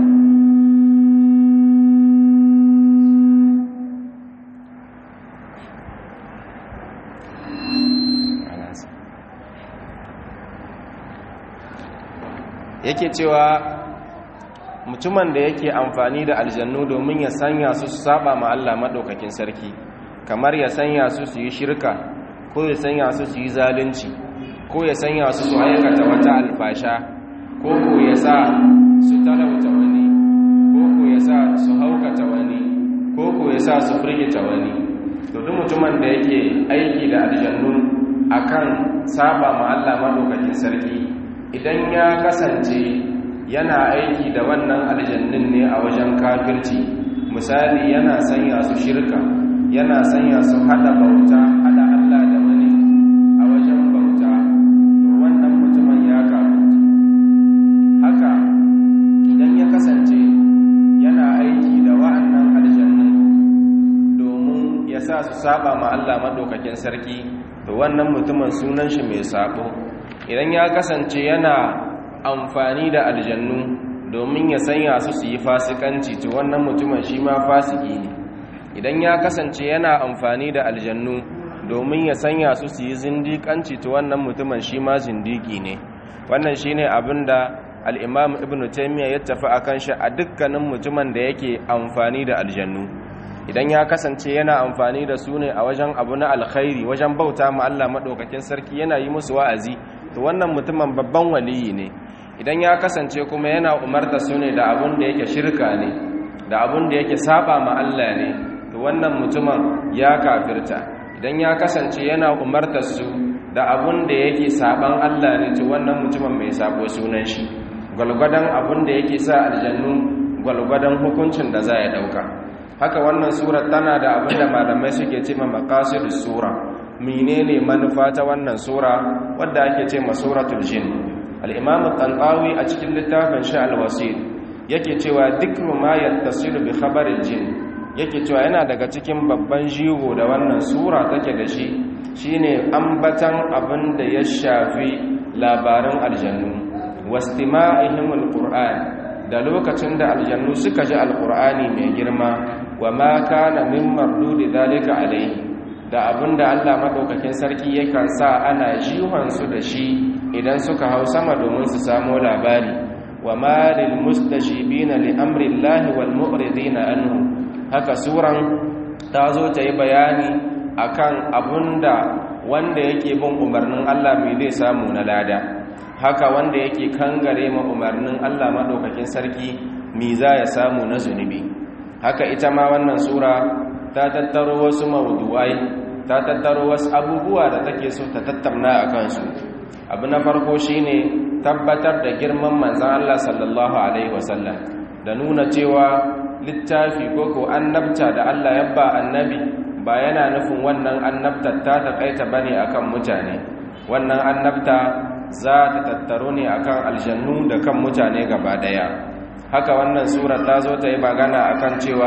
Speaker 1: yake cewa mutumin da yake amfani da aljannu domin ya sanya su su saba ma Allah madaukakin sarki kamar ya sanya su su yi shirka ko ya sanya su su yi zalunci ko ya sanya su su aikata wata alfasha ko ko ya sa su talauta wani ko ko ya sa su haukata wani ko ko ya sa su firgita wani to duk mutumin da yake aiki da aljannu akan saba ma Allah madaukakin sarki idan ya kasance yana aiki da wannan aljannin ne a wajen kafirci misali yana sanya su shirka yana sanya su hada bauta hada Allah da wani a wajen bauta to wannan mutumin ya kafirci haka idan ya kasance yana aiki da wa'annan aljannin domin ya sa su saba ma Allah madaukakin sarki to wannan mutumin sunan shi mai sabo idan ya kasance yana amfani da aljannu domin ya sanya su su yi fasikanci to wannan mutumin shi ma fasiki ne idan ya kasance yana amfani da aljannu domin ya sanya su su yi zindikanci to wannan mutumin shi ma zindiki ne wannan shi ne abin da al'imam ibn taimiyya ya tafi a kan shi a dukkanin mutumin da yake amfani da aljannu idan ya kasance yana amfani da su ne a wajen abu na alkhairi wajen bauta ma Allah maɗaukakin sarki yana yi musu wa'azi to wannan mutumin babban waliyi ne idan ya kasance kuma yana umarta su ne da abun da yake shirka ne da abun da yake saba ma Allah ne to wannan mutumin ya kafirta idan ya kasance yana umarta su da abun da yake saban Allah ne to wannan mutumin mai sabo sunan shi gwalgwadon abun da yake sa aljannu gwalgwadon hukuncin da za ya dauka haka wannan surar tana da abin da malamai suke ce ma maqasidus sura menene manufa ta wannan sura wadda ake ce ma suratul jin al-imam al-tanqawi a cikin littafin shi al-wasil yake cewa dukkan ma yattasilu bi khabaril jin yake cewa yana daga cikin babban jigo da wannan sura take da shi shine ambatan abin da ya shafi labaran aljannu wastima'ihim al-qur'an da lokacin da aljannu suka ji alqur'ani mai girma wa ma kana min mardudi zalika alaihi da abinda Allah madaukakin sarki yakan sa ana jihan su da shi idan suka hau sama domin su samu labari wa ma lil mustajibina li amri Allah wal mu'ridina anhu haka suran ta zo ta yi bayani akan abinda wanda yake bin umarnin Allah mai zai samu na lada haka wanda yake kangare ma umarnin Allah madaukakin sarki mi za ya samu na zunubi haka ita ma wannan sura ta tattaro wasu mawdu'ai ta tattaro wasu abubuwa da take so ta tattauna a kansu abu na farko shine tabbatar da girman manzan Allah sallallahu alaihi wasallam da nuna cewa littafi ko ko annabta da Allah ya ba annabi ba yana nufin wannan annabtar ta takaita bane akan mutane wannan annabta za ta tattaro ne akan aljannu da kan mutane gaba daya haka wannan sura ta zo ta yi magana akan cewa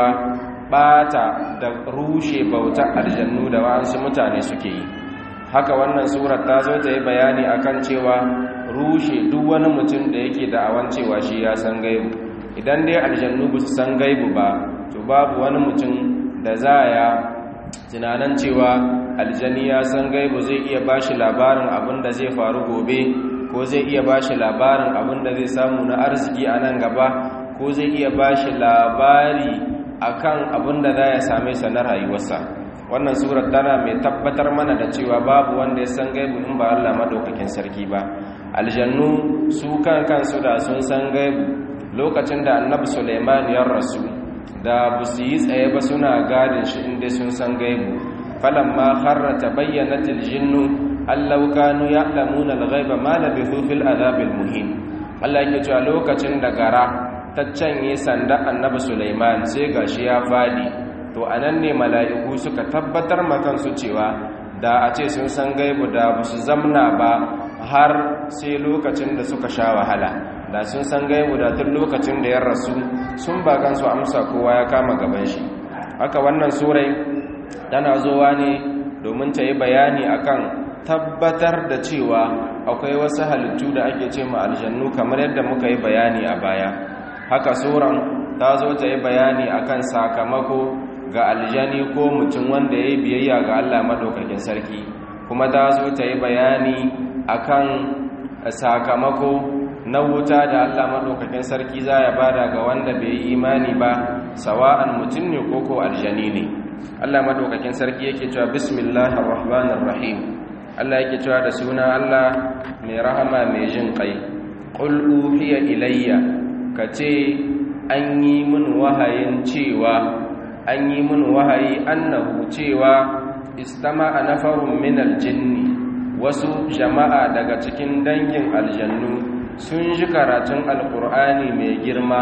Speaker 1: bata da rushe bauta aljannu da wasu mutane suke yi haka wannan surar ta zo ta yi bayani akan cewa rushe duk wani mutum da yake da'awan cewa shi ya san gaibu idan dai aljannu ba su san gaibu ba to babu wani mutum da za ya tunanin cewa aljani ya san gaibu zai iya bashi labarin abin da zai faru gobe ko zai iya bashi labarin abin da zai samu na arziki a nan gaba ko zai iya bashi labari akan abin da za ya same sa na rayuwarsa wannan surar tana mai tabbatar mana da cewa babu wanda ya san gaibu in ba Allah madaukakin sarki ba aljannu su kan kansu da sun san gaibu lokacin da annabi Sulaiman ya rasu da bu su yi tsaye ba suna gadin shi inda sun san gaibu falamma kharra tabayyanat aljinnu allau kanu ya'lamuna alghaiba ma labithu fil adhabil muhin Allah yake cewa lokacin da gara ta canye sanda annabi Sulaiman sai gashi ya fadi to anan ne mala'iku suka tabbatar ma kansu cewa da a ce sun san gaibu da ba su zamna ba har sai lokacin da suka sha wahala da sun san gaibu da tun lokacin da ya rasu sun ba kansu amsa kowa ya kama gaban shi haka wannan surai tana zowa ne domin ta yi bayani akan tabbatar da cewa akwai wasu halittu da ake ce ma aljannu kamar yadda muka yi bayani a baya haka suran ta zo ta yi bayani akan sakamako ga aljani ko mutum wanda ya yi biyayya ga Allah maɗaukakin sarki kuma ta zo ta yi bayani akan sakamako na wuta da Allah maɗaukakin sarki za ya bada ga wanda bai yi imani ba sawa'an mutum ne ko ko aljani ne Allah maɗaukakin sarki yake cewa bismillahir rahmanir rahim Allah yake cewa da suna Allah mai rahama mai jin kai qul uhiya ilayya kace an yi min wahayin cewa an yi min wahayi annahu cewa istama'a nafarun min aljinni wasu jama'a daga cikin dangin aljannu sun ji karatun alkur'ani mai girma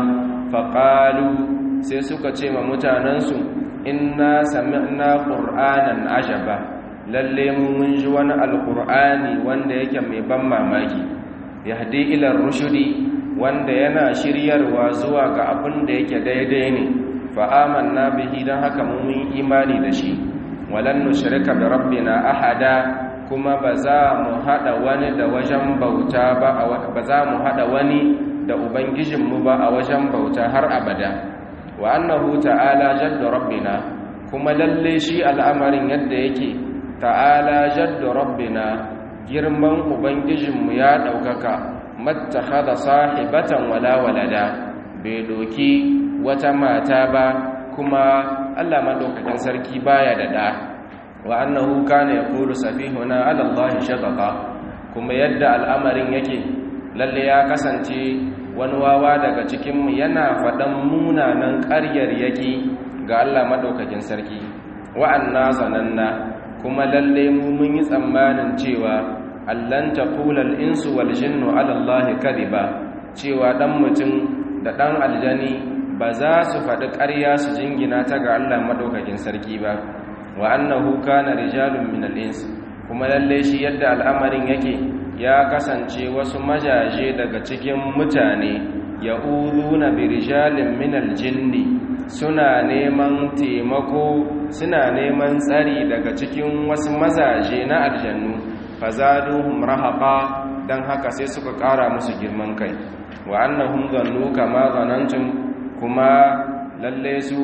Speaker 1: faƙalu sai suka ce ma mutanensu inna sami'na qur'anan ajaba lalle mun ji wani alkur'ani wanda yake mai ban mamaki yahdi ila rushudi wanda yana shiryarwa zuwa ga abin da yake daidai ne fa amanna bihi dan haka mun imani da shi walan nushrika bi rabbina ahada kuma ba za mu hada wani da wajen bauta ba ba za mu hada wani da ubangijinmu ba a wajen bauta har abada wa annahu ta'ala jaddu rabbina kuma lalle shi al'amarin yadda yake ta'ala jaddu rabbina girman ubangijinmu ya daukaka mattakhadha sahibatan wala walada bai doki wata mata ba kuma Allah madaukakin sarki baya da da wa annahu kana yaqulu safihuna ala Allah shataqa kuma yadda al'amarin yake lalle ya kasance wani wawa daga cikin mu yana faɗan munanan ƙaryar yake ga Allah madaukakin sarki wa anna zananna kuma lalle mu mun yi tsammanin cewa allan taqula al-insu wal jinnu ala Allah kadiba cewa dan mutum da dan aljani ba za su faɗi ƙarya su jingina ta ga Allah madaukakin sarki ba wa annahu kana rijalun min al-ins kuma lalle shi yadda al'amarin yake ya kasance wasu majaje daga cikin mutane ya'uduna bi rijalin min al-jinni suna neman taimako suna neman tsari daga cikin wasu mazaje na aljannu fazaduhum rahaqa dan haka sai suka ƙara musu girman kai wa annahum zannu kama zanantum kuma lalle su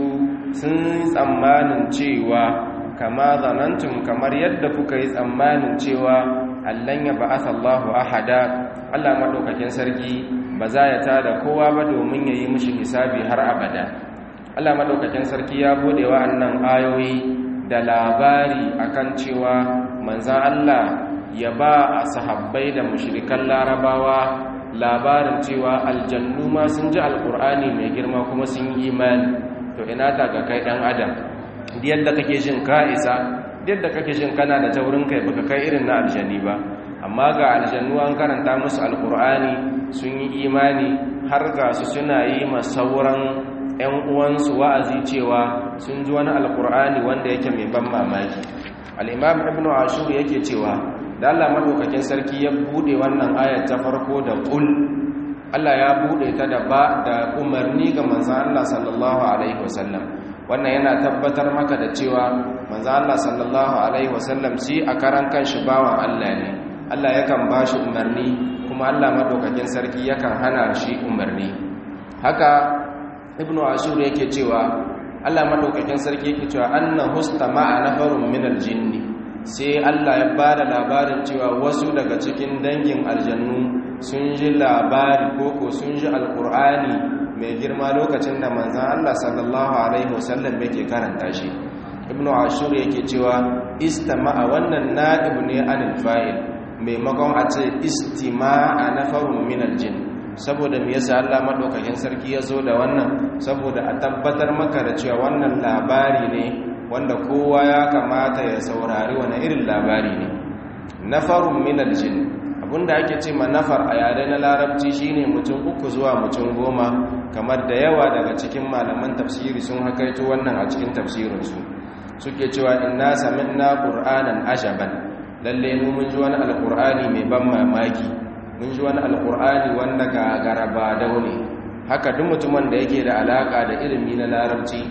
Speaker 1: sun tsammanin cewa kama zanantum kamar yadda kuka yi tsammanin cewa allan ya ba'atha Allahu ahada Allah madaukakin sarki ba za ya tada kowa ba domin yayi mishi hisabi har abada Allah madaukakin sarki ya bude wa'annan ayoyi da labari akan cewa manzon Allah ya ba a sahabbai da mushrikan larabawa labarin cewa aljannu ma sun ji alkur'ani mai girma kuma sun yi imani to ina ta ga kai dan adam yadda kake jin ka isa yadda kake jin kana da taurin kai baka kai irin na aljanni ba amma ga aljannu an karanta musu alkur'ani sun yi imani har ga su suna yi ma sauran ƴan uwansu wa'azi cewa sun ji wani alkur'ani wanda yake mai ban mamaki al-imam ibnu ashur yake cewa da Allah madaukakin sarki ya bude wannan ayat ta farko da qul Allah ya bude ta da ba da umarni ga manzon Allah sallallahu alaihi wasallam wannan yana tabbatar maka da cewa manzon Allah sallallahu alaihi wasallam shi a karan kanshi bawan Allah ne Allah yakan bashi umarni kuma Allah madaukakin sarki yakan hana shi umarni haka ibnu ashur yake cewa Allah madaukakin sarki yake cewa anna hustama'a nafarun minal jinni sai Allah ya ba da labarin cewa wasu daga cikin dangin aljannu sun ji labari koko sun ji alkur'ani mai girma lokacin da manzan Allah sallallahu alaihi wasallam yake karanta shi ibnu ashur yake cewa istama'a wannan na'ib ne anil fa'il maimakon a ce istima'a nafarun min aljin saboda me yasa Allah madaukakin sarki ya zo da wannan saboda a tabbatar maka da cewa wannan labari ne wanda kowa ya kamata ya saurari wani irin labari ne nafarun minal jin abinda ake ce ma nafar a yare na larabci shine mutum uku zuwa mutum goma kamar da yawa daga cikin malaman tafsiri sun hakaito wannan a cikin tafsirinsu suke cewa inna sami'na qur'anan ajaban lalle mu mun ji wani alqur'ani mai ban mamaki mun ji wani alqur'ani wanda ga garaba daune haka duk mutumin da yake da alaka da ilimi na larabci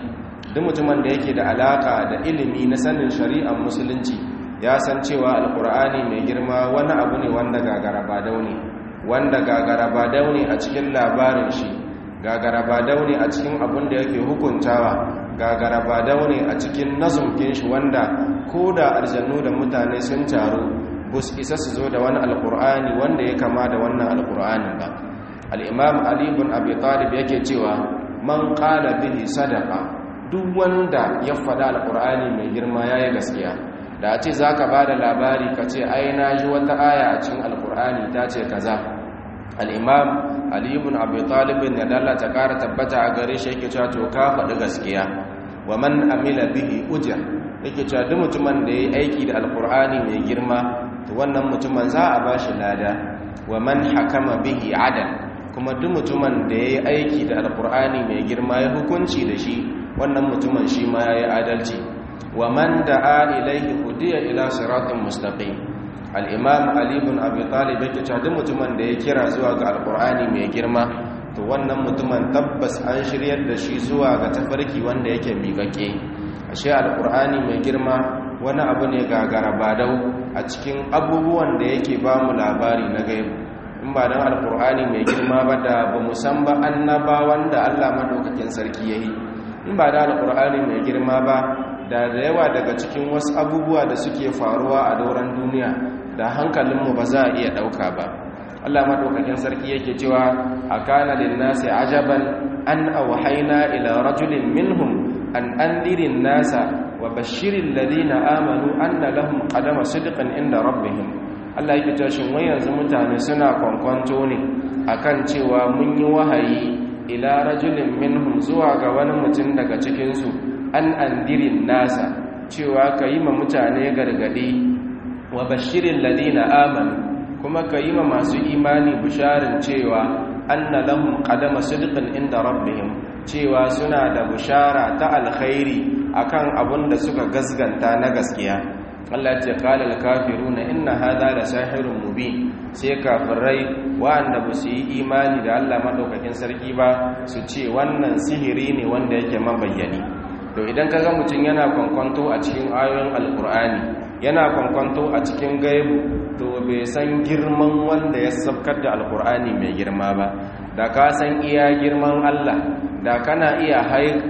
Speaker 1: duk mutumin da yake da alaka da ilimi na sanin shari'ar musulunci ya san cewa alkur'ani mai girma wani abu ne wanda gagara ba daune wanda gagara ba daune a cikin labarin shi gagara ba daune a cikin abin da yake hukuntawa gagara ba daune a cikin nazumkin shi wanda ko da aljannu da mutane sun taru bus isa su zo da wani alkur'ani wanda ya kama da wannan alkur'anin ba al'imam ali ibn abi talib yake cewa man qala bihi sadaqa duk wanda ya faɗa alkur'ani mai girma yayi gaskiya da a ce zaka bada labari ka ce ai na ji wata aya a cikin alkur'ani ta ce kaza al'imam ali ibn abi talib ya dalla ta ƙara tabbata a gare shi yake cewa to ka faɗi gaskiya wa man amila bihi ujra yake cewa duk mutumin da yayi aiki da alkur'ani mai girma to wannan mutumin za a bashi lada wa man hakama bihi adal kuma duk mutumin da yayi aiki da alkur'ani mai girma ya hukunci da shi wannan mutumin shi ma yayi adalci wa man da'a ilayhi hudiya ila siratin mustaqim al-imam ali ibn abi talib yake cewa duk mutumin da ya kira zuwa ga alkur'ani mai girma to wannan mutumin tabbas an shiryar da shi zuwa ga tafarki wanda yake miƙaƙe ashe alkur'ani mai girma wani abu ne gagara badau a cikin abubuwan da yake ba mu labari na gaibu in ba don alkur'ani mai girma ba da ba mu san ba annaba wanda allah madaukakin sarki ya yi in ba da alkur'ani mai girma ba da da yawa daga cikin wasu abubuwa da suke faruwa a dauran duniya da hankalinmu ba za a iya ɗauka ba allah madaukakin sarki yake cewa a kana linnasi ajaban an auhaina ila rajulin minhum an andirin nasa wa bashirin ladina amanu anna lahum qadama sidqin inda rabbihim Allah yake cewa shin wai yanzu mutane suna kwankwanto ne akan cewa mun yi wahayi ila rajulin minhum zuwa ga wani mutum daga cikin su an andirin nasa cewa kayi ma mutane gargadi wa bashirin ladina amanu kuma kayi ma masu imani bisharin cewa anna lahum qadama sidqin inda rabbihim cewa suna da bushara ta alkhairi akan abun da suka gasganta na gaskiya Allah ce qala al-kafiruna inna hadha la sahirun mubin sai kafirai wanda ba su yi imani da Allah madaukakin sarki ba su ce wannan sihiri ne wanda yake mabayyani to idan kaga mutum yana kwankwanto a cikin ayoyin alkur'ani yana kwankwanto a cikin gaibu to bai san girman wanda ya sabkar da alkur'ani mai girma ba da ka san iya girman Allah da kana iya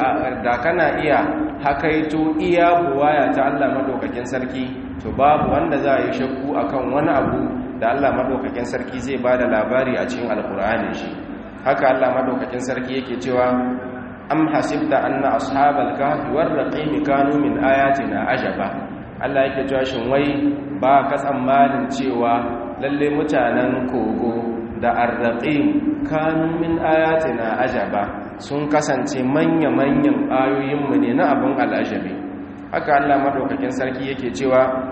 Speaker 1: da kana iya hakaito iya buwaya ta Allah madaukakin sarki to babu wanda za a yi shakku akan wani abu da Allah madaukakin sarki zai bada labari a cikin alkur'ani shi haka Allah madaukakin sarki yake cewa am hasibta anna ashabal kahfi war raqim kanu min ayatina ajaba Allah yake cewa shin wai ba ka tsammanin cewa lalle mutanen kogo da arraqim kanu min ayatina ajaba sun kasance manya-manyan ayoyinmu ne na abin al'ajabi haka Allah madaukakin sarki yake cewa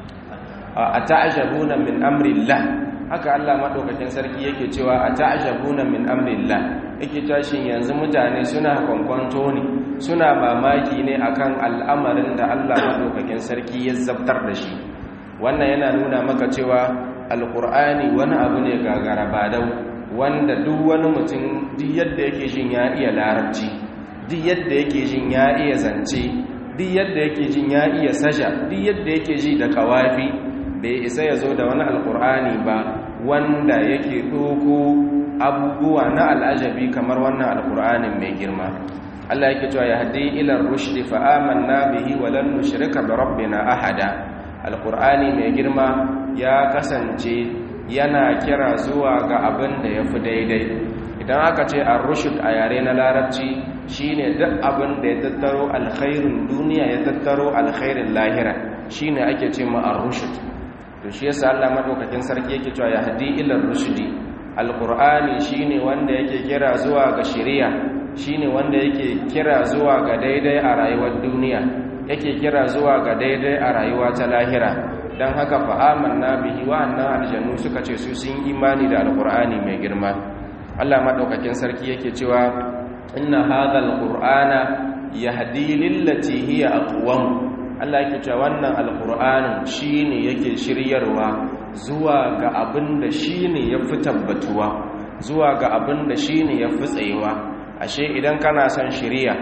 Speaker 1: a ta'ajabuna min amrillah haka Allah madaukakin sarki yake cewa a ta'ajabuna min amrillah yake tashin yanzu mutane suna kwankwanto ne suna mamaki ne akan al'amarin da Allah madaukakin sarki ya zabtar da shi wannan yana nuna maka cewa alqur'ani wani abu ne gagara badau wanda duk wani mutum duk yadda yake jin ya iya larabci duk yadda yake jin ya iya zance duk yadda yake jin ya iya saja duk yadda yake ji da kawafi bai isa ya zo da wani alkur'ani ba wanda yake ɗoko abubuwa na al'ajabi kamar wannan alkur'anin mai girma Allah yake cewa ya hadi ila rushdi fa amanna bihi wa lan nushrika bi rabbina ahada alkur'ani mai girma ya kasance yana kira zuwa ga abin da ya fi daidai idan aka ce an rushud a yare na larabci shine duk abin da ya tattaro alkhairin duniya ya tattaro alkhairin lahira shine ake ce ma an rushud to shi yasa Allah madaukakin sarki yake cewa ya hadi ila rushdi alqur'ani shine wanda yake kira zuwa ga shari'a shine wanda yake kira zuwa ga daidai a rayuwar duniya yake kira zuwa ga daidai a rayuwa ta lahira don haka fa'amanna bihi wa'annan aljannu suka ce su sun imani da alkur'ani mai girma Allah maɗaukakin sarki yake cewa inna hadha alqur'ana yahdi lillati hiya aqwam Allah yake cewa wannan alqur'anin shine yake shiryarwa zuwa ga abin da shine yafi tabbatuwa zuwa ga abin da shine yafi tsayewa ashe idan kana son shiriya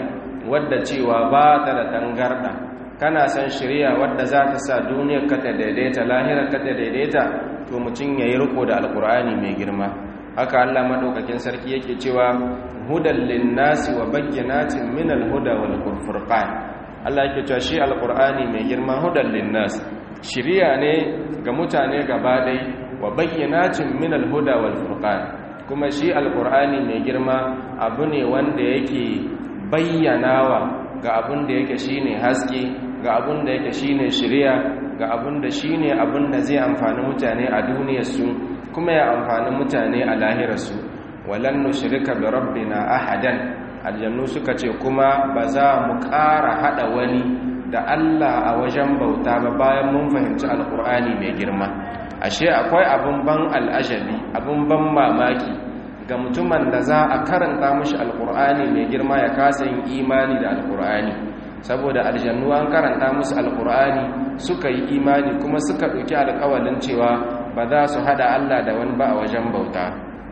Speaker 1: wadda cewa ba ta da tangarda kana san shari'a wadda za ta sa duniyar ka ta daidaita lahirar ka ta daidaita to mutum yayi riko da alkur'ani mai girma haka Allah madaukakin sarki yake cewa hudan linnasi wa bayyinatin min alhuda wal furqan Allah yake cewa shi alkur'ani mai girma hudan linnas shari'a ne ga mutane gaba dai wa bayyinatin min alhuda wal furqan kuma shi alkur'ani mai girma abu ne wanda yake bayyanawa ga abin da yake shine haske ga abin da yake shine shari'a ga abin da shine abin da zai amfani mutane a duniyarsu kuma ya amfani mutane a lahirarsu walan nushrika bi rabbina ahadan aljannu suka ce kuma ba za mu ƙara hada wani da Allah a wajen bauta ba bayan mun fahimci alkur'ani mai girma ashe akwai abin ban al'ajabi abin ban mamaki ga mutumin da za a karanta mashi alkur'ani mai girma ya kasa yin imani da alkur'ani saboda aljannu an karanta musu alkur'ani suka yi imani kuma suka ɗauki alƙawalin cewa ba za su hada Allah da wani ba a wajen bauta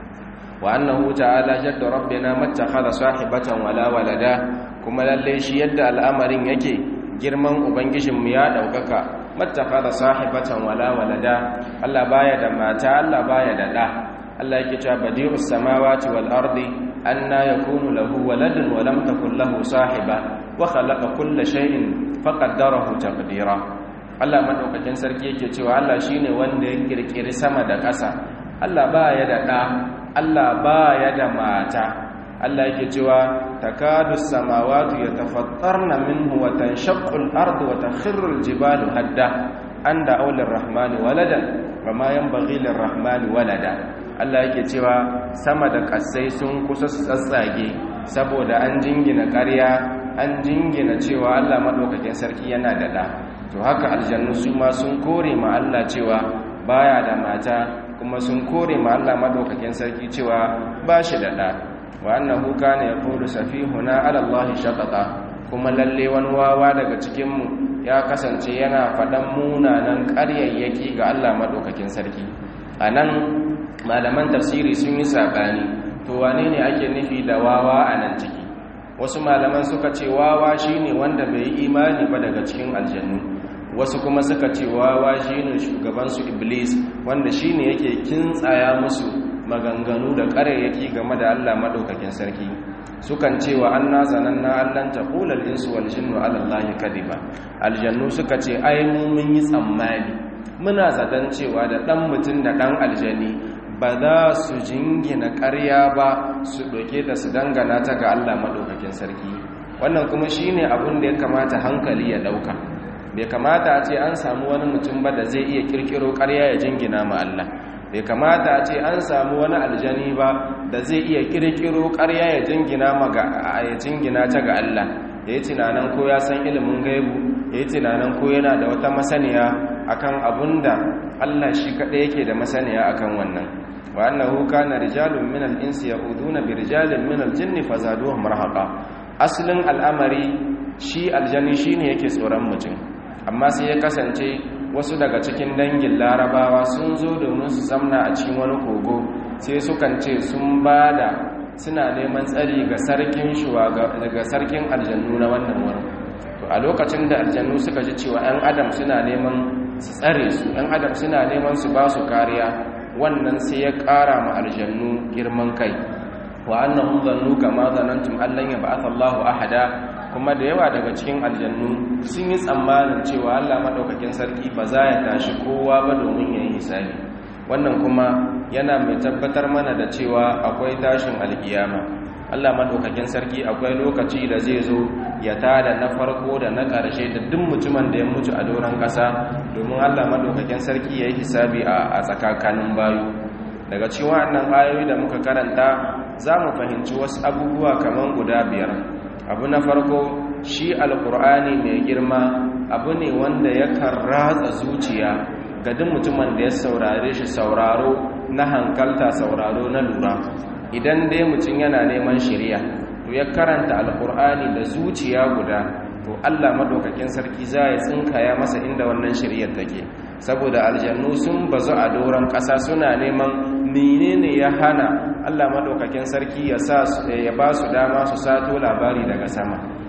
Speaker 1: wa annahu ta'ala jadda rabbina mattakhadha sahibatan wala walada kuma lalle shi yadda al'amarin yake girman ubangijinmu ya daukaka mattakhadha sahibatan wala walada Allah baya da mata Allah baya da da Allah yake cewa badi'us samawati wal ardi anna yakunu lahu waladun wa lam takul lahu sahiba wa khalaqa kulla shay'in faqaddarahu taqdira Allah madaukakin sarki yake cewa Allah shine wanda ya kirkiri sama da ƙasa Allah baya da da Allah baya da mata Allah yake cewa takadu samawati yatafattarna minhu wa tanshaqqu al-ardu wa takhirru al-jibalu hadda anda aulir rahmani waladan wama yanbaghi lir-rahmani walada Allah yake cewa sama da kasai sun kusa su tsatsage saboda an jingina ƙarya an jingina cewa Allah madaukakin sarki yana da da to haka aljannu su ma sun kore ma Allah cewa baya da mata kuma sun kore ma Allah madaukakin sarki cewa ba shi da da wa annahu kana yaqulu safihuna ala Allah shatata kuma lalle wani wawa daga cikin mu ya kasance yana fadan munanan ƙaryayyaki ga Allah madaukakin sarki anan malaman tafsiri sun yi sabani to wane ne ake nufi da wawa a nan ciki wasu malaman suka ce wawa shine wanda bai yi imani ba daga cikin aljannu wasu kuma suka ce wawa shine shugabansu iblis wanda shine yake kintsaya musu maganganu da ƙarayyaki game da Allah madaukakin sarki sukan ce wa anna zananna allan taqulal insu wal jinnu ala allahi kadiba aljannu suka ce ai mu mun yi tsammani muna zaton cewa da dan mutun da dan aljani ba za su jingina ƙarya ba su doke ta su dangana ta ga Allah madaukakin sarki wannan kuma shine abin da ya kamata hankali ya dauka bai kamata a ce an samu wani mutum ba da zai iya kirkiro ƙarya ya jingina ma Allah bai kamata a ce an samu wani aljani ba da zai iya kirkiro ƙarya ya jingina ma ga ya jingina ta ga Allah ya yi tunanin ko ya san ilimin gaibu ya yi tunanin ko yana da wata masaniya akan abun da Allah shi kaɗai yake da masaniya akan wannan wa annahu kana rijalun min al-insi ya'uduna bi rijalin min al-jinni fazaduhum rahaqa aslin al'amari shi aljani shine yake tsoron mutum amma sai ya kasance wasu daga cikin dangin larabawa sun zo domin su zamna a cikin wani kogo sai sukan ce sun ba da suna neman tsari ga sarkin daga sarkin aljannu na wannan wurin to a lokacin da aljannu suka ji cewa 'yan adam suna neman su tsare su 'yan adam suna neman su ba su kariya wannan sai ya ƙara ma aljannu girman kai wa annahum zannu kama zanantum allan yab'atha Allahu ahada kuma da yawa daga cikin aljannu sun yi tsammanin cewa Allah madaukakin sarki ba za ya tashi kowa ba domin yayin hisabi wannan kuma yana mai tabbatar mana da cewa akwai tashin alkiyama Allah madaukakin sarki akwai lokaci da zai zo ya tada na farko da na ƙarshe da duk mutumin da ya mutu a doron ƙasa domin Allah madaukakin sarki ya yi hisabi a tsakakanin bayu daga cikin wannan ayoyi da muka karanta za mu fahimci wasu abubuwa kamar guda biyar abu na farko shi alkur'ani mai girma abu ne wanda yakan ratsa zuciya ga duk mutumin da ya saurare shi sauraro na hankalta sauraro na lura idan dai mutum yana neman shirya to ya karanta alkur'ani da zuciya guda to Allah madaukakin sarki za ya tsinkaya masa inda wannan shiryar take saboda aljannu sun bazu a doron ƙasa suna neman menene ya hana Allah madaukakin sarki ya sa ya ba su dama su sato labari daga sama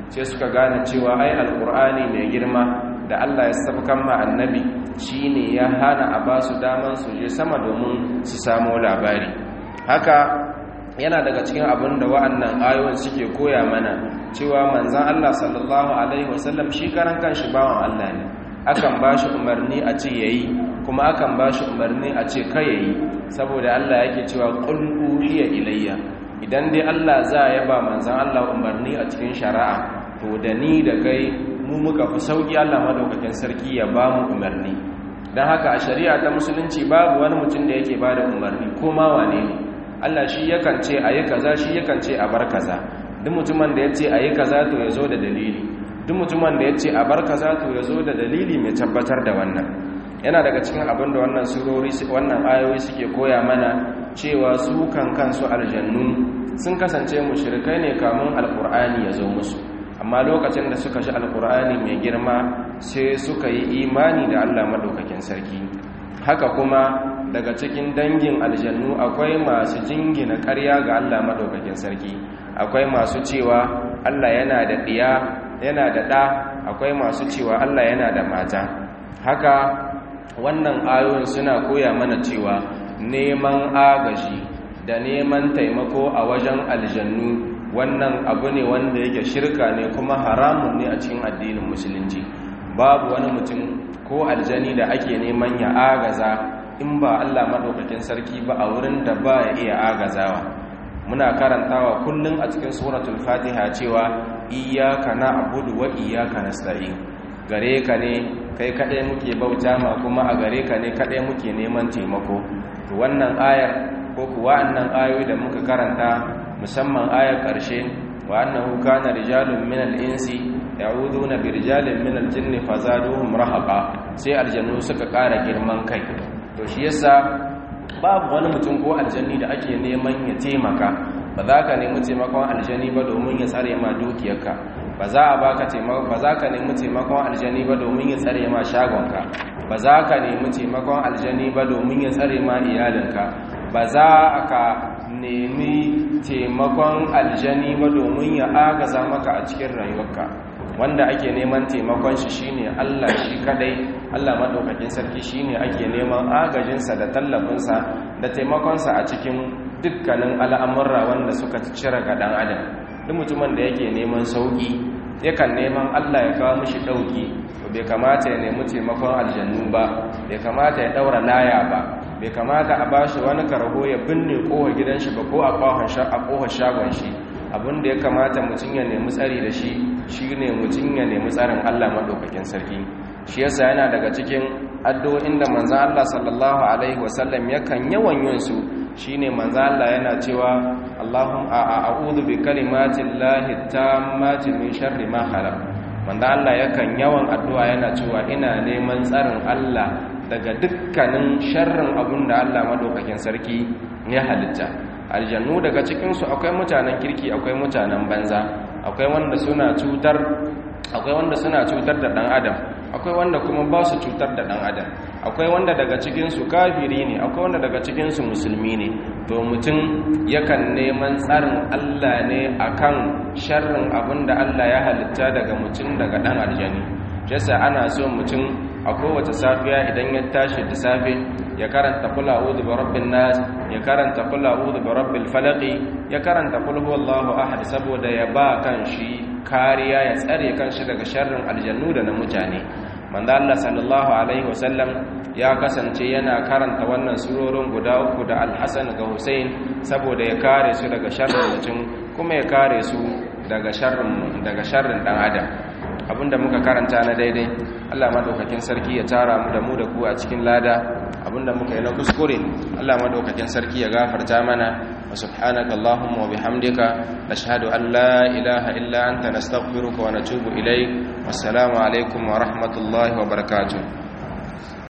Speaker 1: sai suka gane cewa ai alkur'ani mai girma da Allah ya sabkan ma annabi shine ya hana a ba su daman su je sama domin su samu labari haka yana daga cikin abin da wa'annan ayoyin suke koya mana cewa manzan Allah sallallahu alaihi wasallam shi karan kanshi bawan Allah ne akan ba shi umarni a ce yayi kuma akan ba shi umarni a ce kai yayi saboda Allah yake cewa qul uhiya ilayya idan dai Allah za ya ba manzan Allah umarni a cikin shari'a to da ni da kai mu muka fi sauki Allah madaukakin sarki ya ba mu umarni dan haka a shari'a ta musulunci babu wani mutum da yake ba da umarni ko ma wane ne Allah shi yakan ce ayi kaza shi yakan ce a bar kaza duk mutumin da ya ce ayi kaza to ya zo da dalili duk mutumin da ya ce a bar kaza to ya zo da dalili mai tabbatar da wannan yana daga cikin abin da wannan surori wannan ayoyi suke koya mana cewa su kan kansu aljannu sun kasance mushrikai ne kamun alkur'ani ya zo musu amma lokacin da suka shi alkur'ani mai girma sai suka yi imani da Allah madaukakin sarki haka kuma daga cikin dangin aljannu akwai masu jingina ƙarya ga Allah madaukakin sarki akwai masu cewa Allah yana da ɗiya yana da ɗa akwai masu cewa Allah yana da mata haka wannan ayoyin suna koya mana cewa neman agaji da neman taimako a wajen aljannu wannan abu ne wanda yake shirka ne kuma haramun ne a cikin addinin musulunci babu wani mutum ko aljani da ake neman ya agaza in ba Allah madaukakin sarki ba a wurin da ba ya iya agazawa muna karantawa kullum a cikin suratul fatiha cewa iyyaka na'budu wa iyyaka nasta'in gare ka ne kai kadai muke bauta ma kuma a gare ka ne kadai muke neman taimako to wannan ayar ko kuwa annan ayoyi da muka karanta musamman ayar karshe wa annahu kana rijalun minal insi ya'uduna bi rijalin minal jinni fazaduhum rahaqa sai aljannu suka ƙara girman kai to shi yasa babu wani mutum ko aljanni da ake neman ya taimaka ba za ka nemi taimakon aljani ba domin ya tsare ma dukiyarka ba za a baka taimako ba za ka nemi taimakon aljani ba domin ya tsare ma shagonka ba za ka nemi taimakon aljani ba domin ya tsare ma iyalinka ba za ka nemi taimakon aljani ba domin ya agaza maka a cikin rayuwarka wanda ake neman taimakon shi shine Allah shi kadai Allah madaukakin sarki shine ake neman agajinsa da tallafinsa da taimakonsa a cikin dukkanin al'amurra wanda suka cire ga dan adam duk mutumin da yake neman sauki yakan neman Allah ya kawo mishi dauki to bai kamata ya nemi taimakon aljannu ba bai kamata ya daura laya ba bai kamata a bashi wani karho ya binne kowa gidan shi ba ko a kohon shagon shi abinda ya kamata mutum ya nemi tsari da shi shi ne mutum ya nemi tsarin Allah maɗaukakin sarki shi yasa yana daga cikin addu'o'in da manzan Allah sallallahu alaihi wasallam yakan yawan yin su shine manzan Allah yana cewa Allahum a'udhu bi kalimatin lahi tammati min sharri ma khalaq manzan Allah yakan yawan addu'a yana cewa ina neman tsarin Allah daga dukkanin sharrin abun da Allah maɗaukakin sarki ya halitta aljannu daga cikinsu akwai mutanen kirki akwai mutanen banza akwai wanda suna cutar akwai wanda suna cutar da dan adam akwai wanda kuma ba su cutar da dan adam akwai wanda daga cikinsu kafiri ne akwai wanda daga cikinsu musulmi ne to mutum yakan neman tsarin Allah ne akan sharrin abin da Allah ya halitta daga mutum daga dan aljani jasa ana so mutum a kowace safiya idan ya tashi da safe ya karanta kul a'udhu bi rabbin nas ya karanta kul a'udhu bi rabbil falaq ya karanta kul huwallahu ahad saboda ya ba kan shi kariya ya tsare kan shi daga sharrin aljannu da na mutane manzo Allah sallallahu alaihi wasallam ya kasance yana karanta wannan surorin guda uku da al-Hasan ga Hussein saboda ya kare su daga sharrin mutum kuma ya kare su daga sharrin daga sharrin dan adam abinda muka karanta na daidai Allah madaukakin sarki ya tara mu da mu da ku a cikin lada abinda muka yi na kuskure Allah madaukakin sarki ya gafarta mana wa subhanaka allahumma wa bihamdika nashhadu an la ilaha illa anta nastaghfiruka wa natubu ilayk wassalamu alaikum wa rahmatullahi wa barakatuh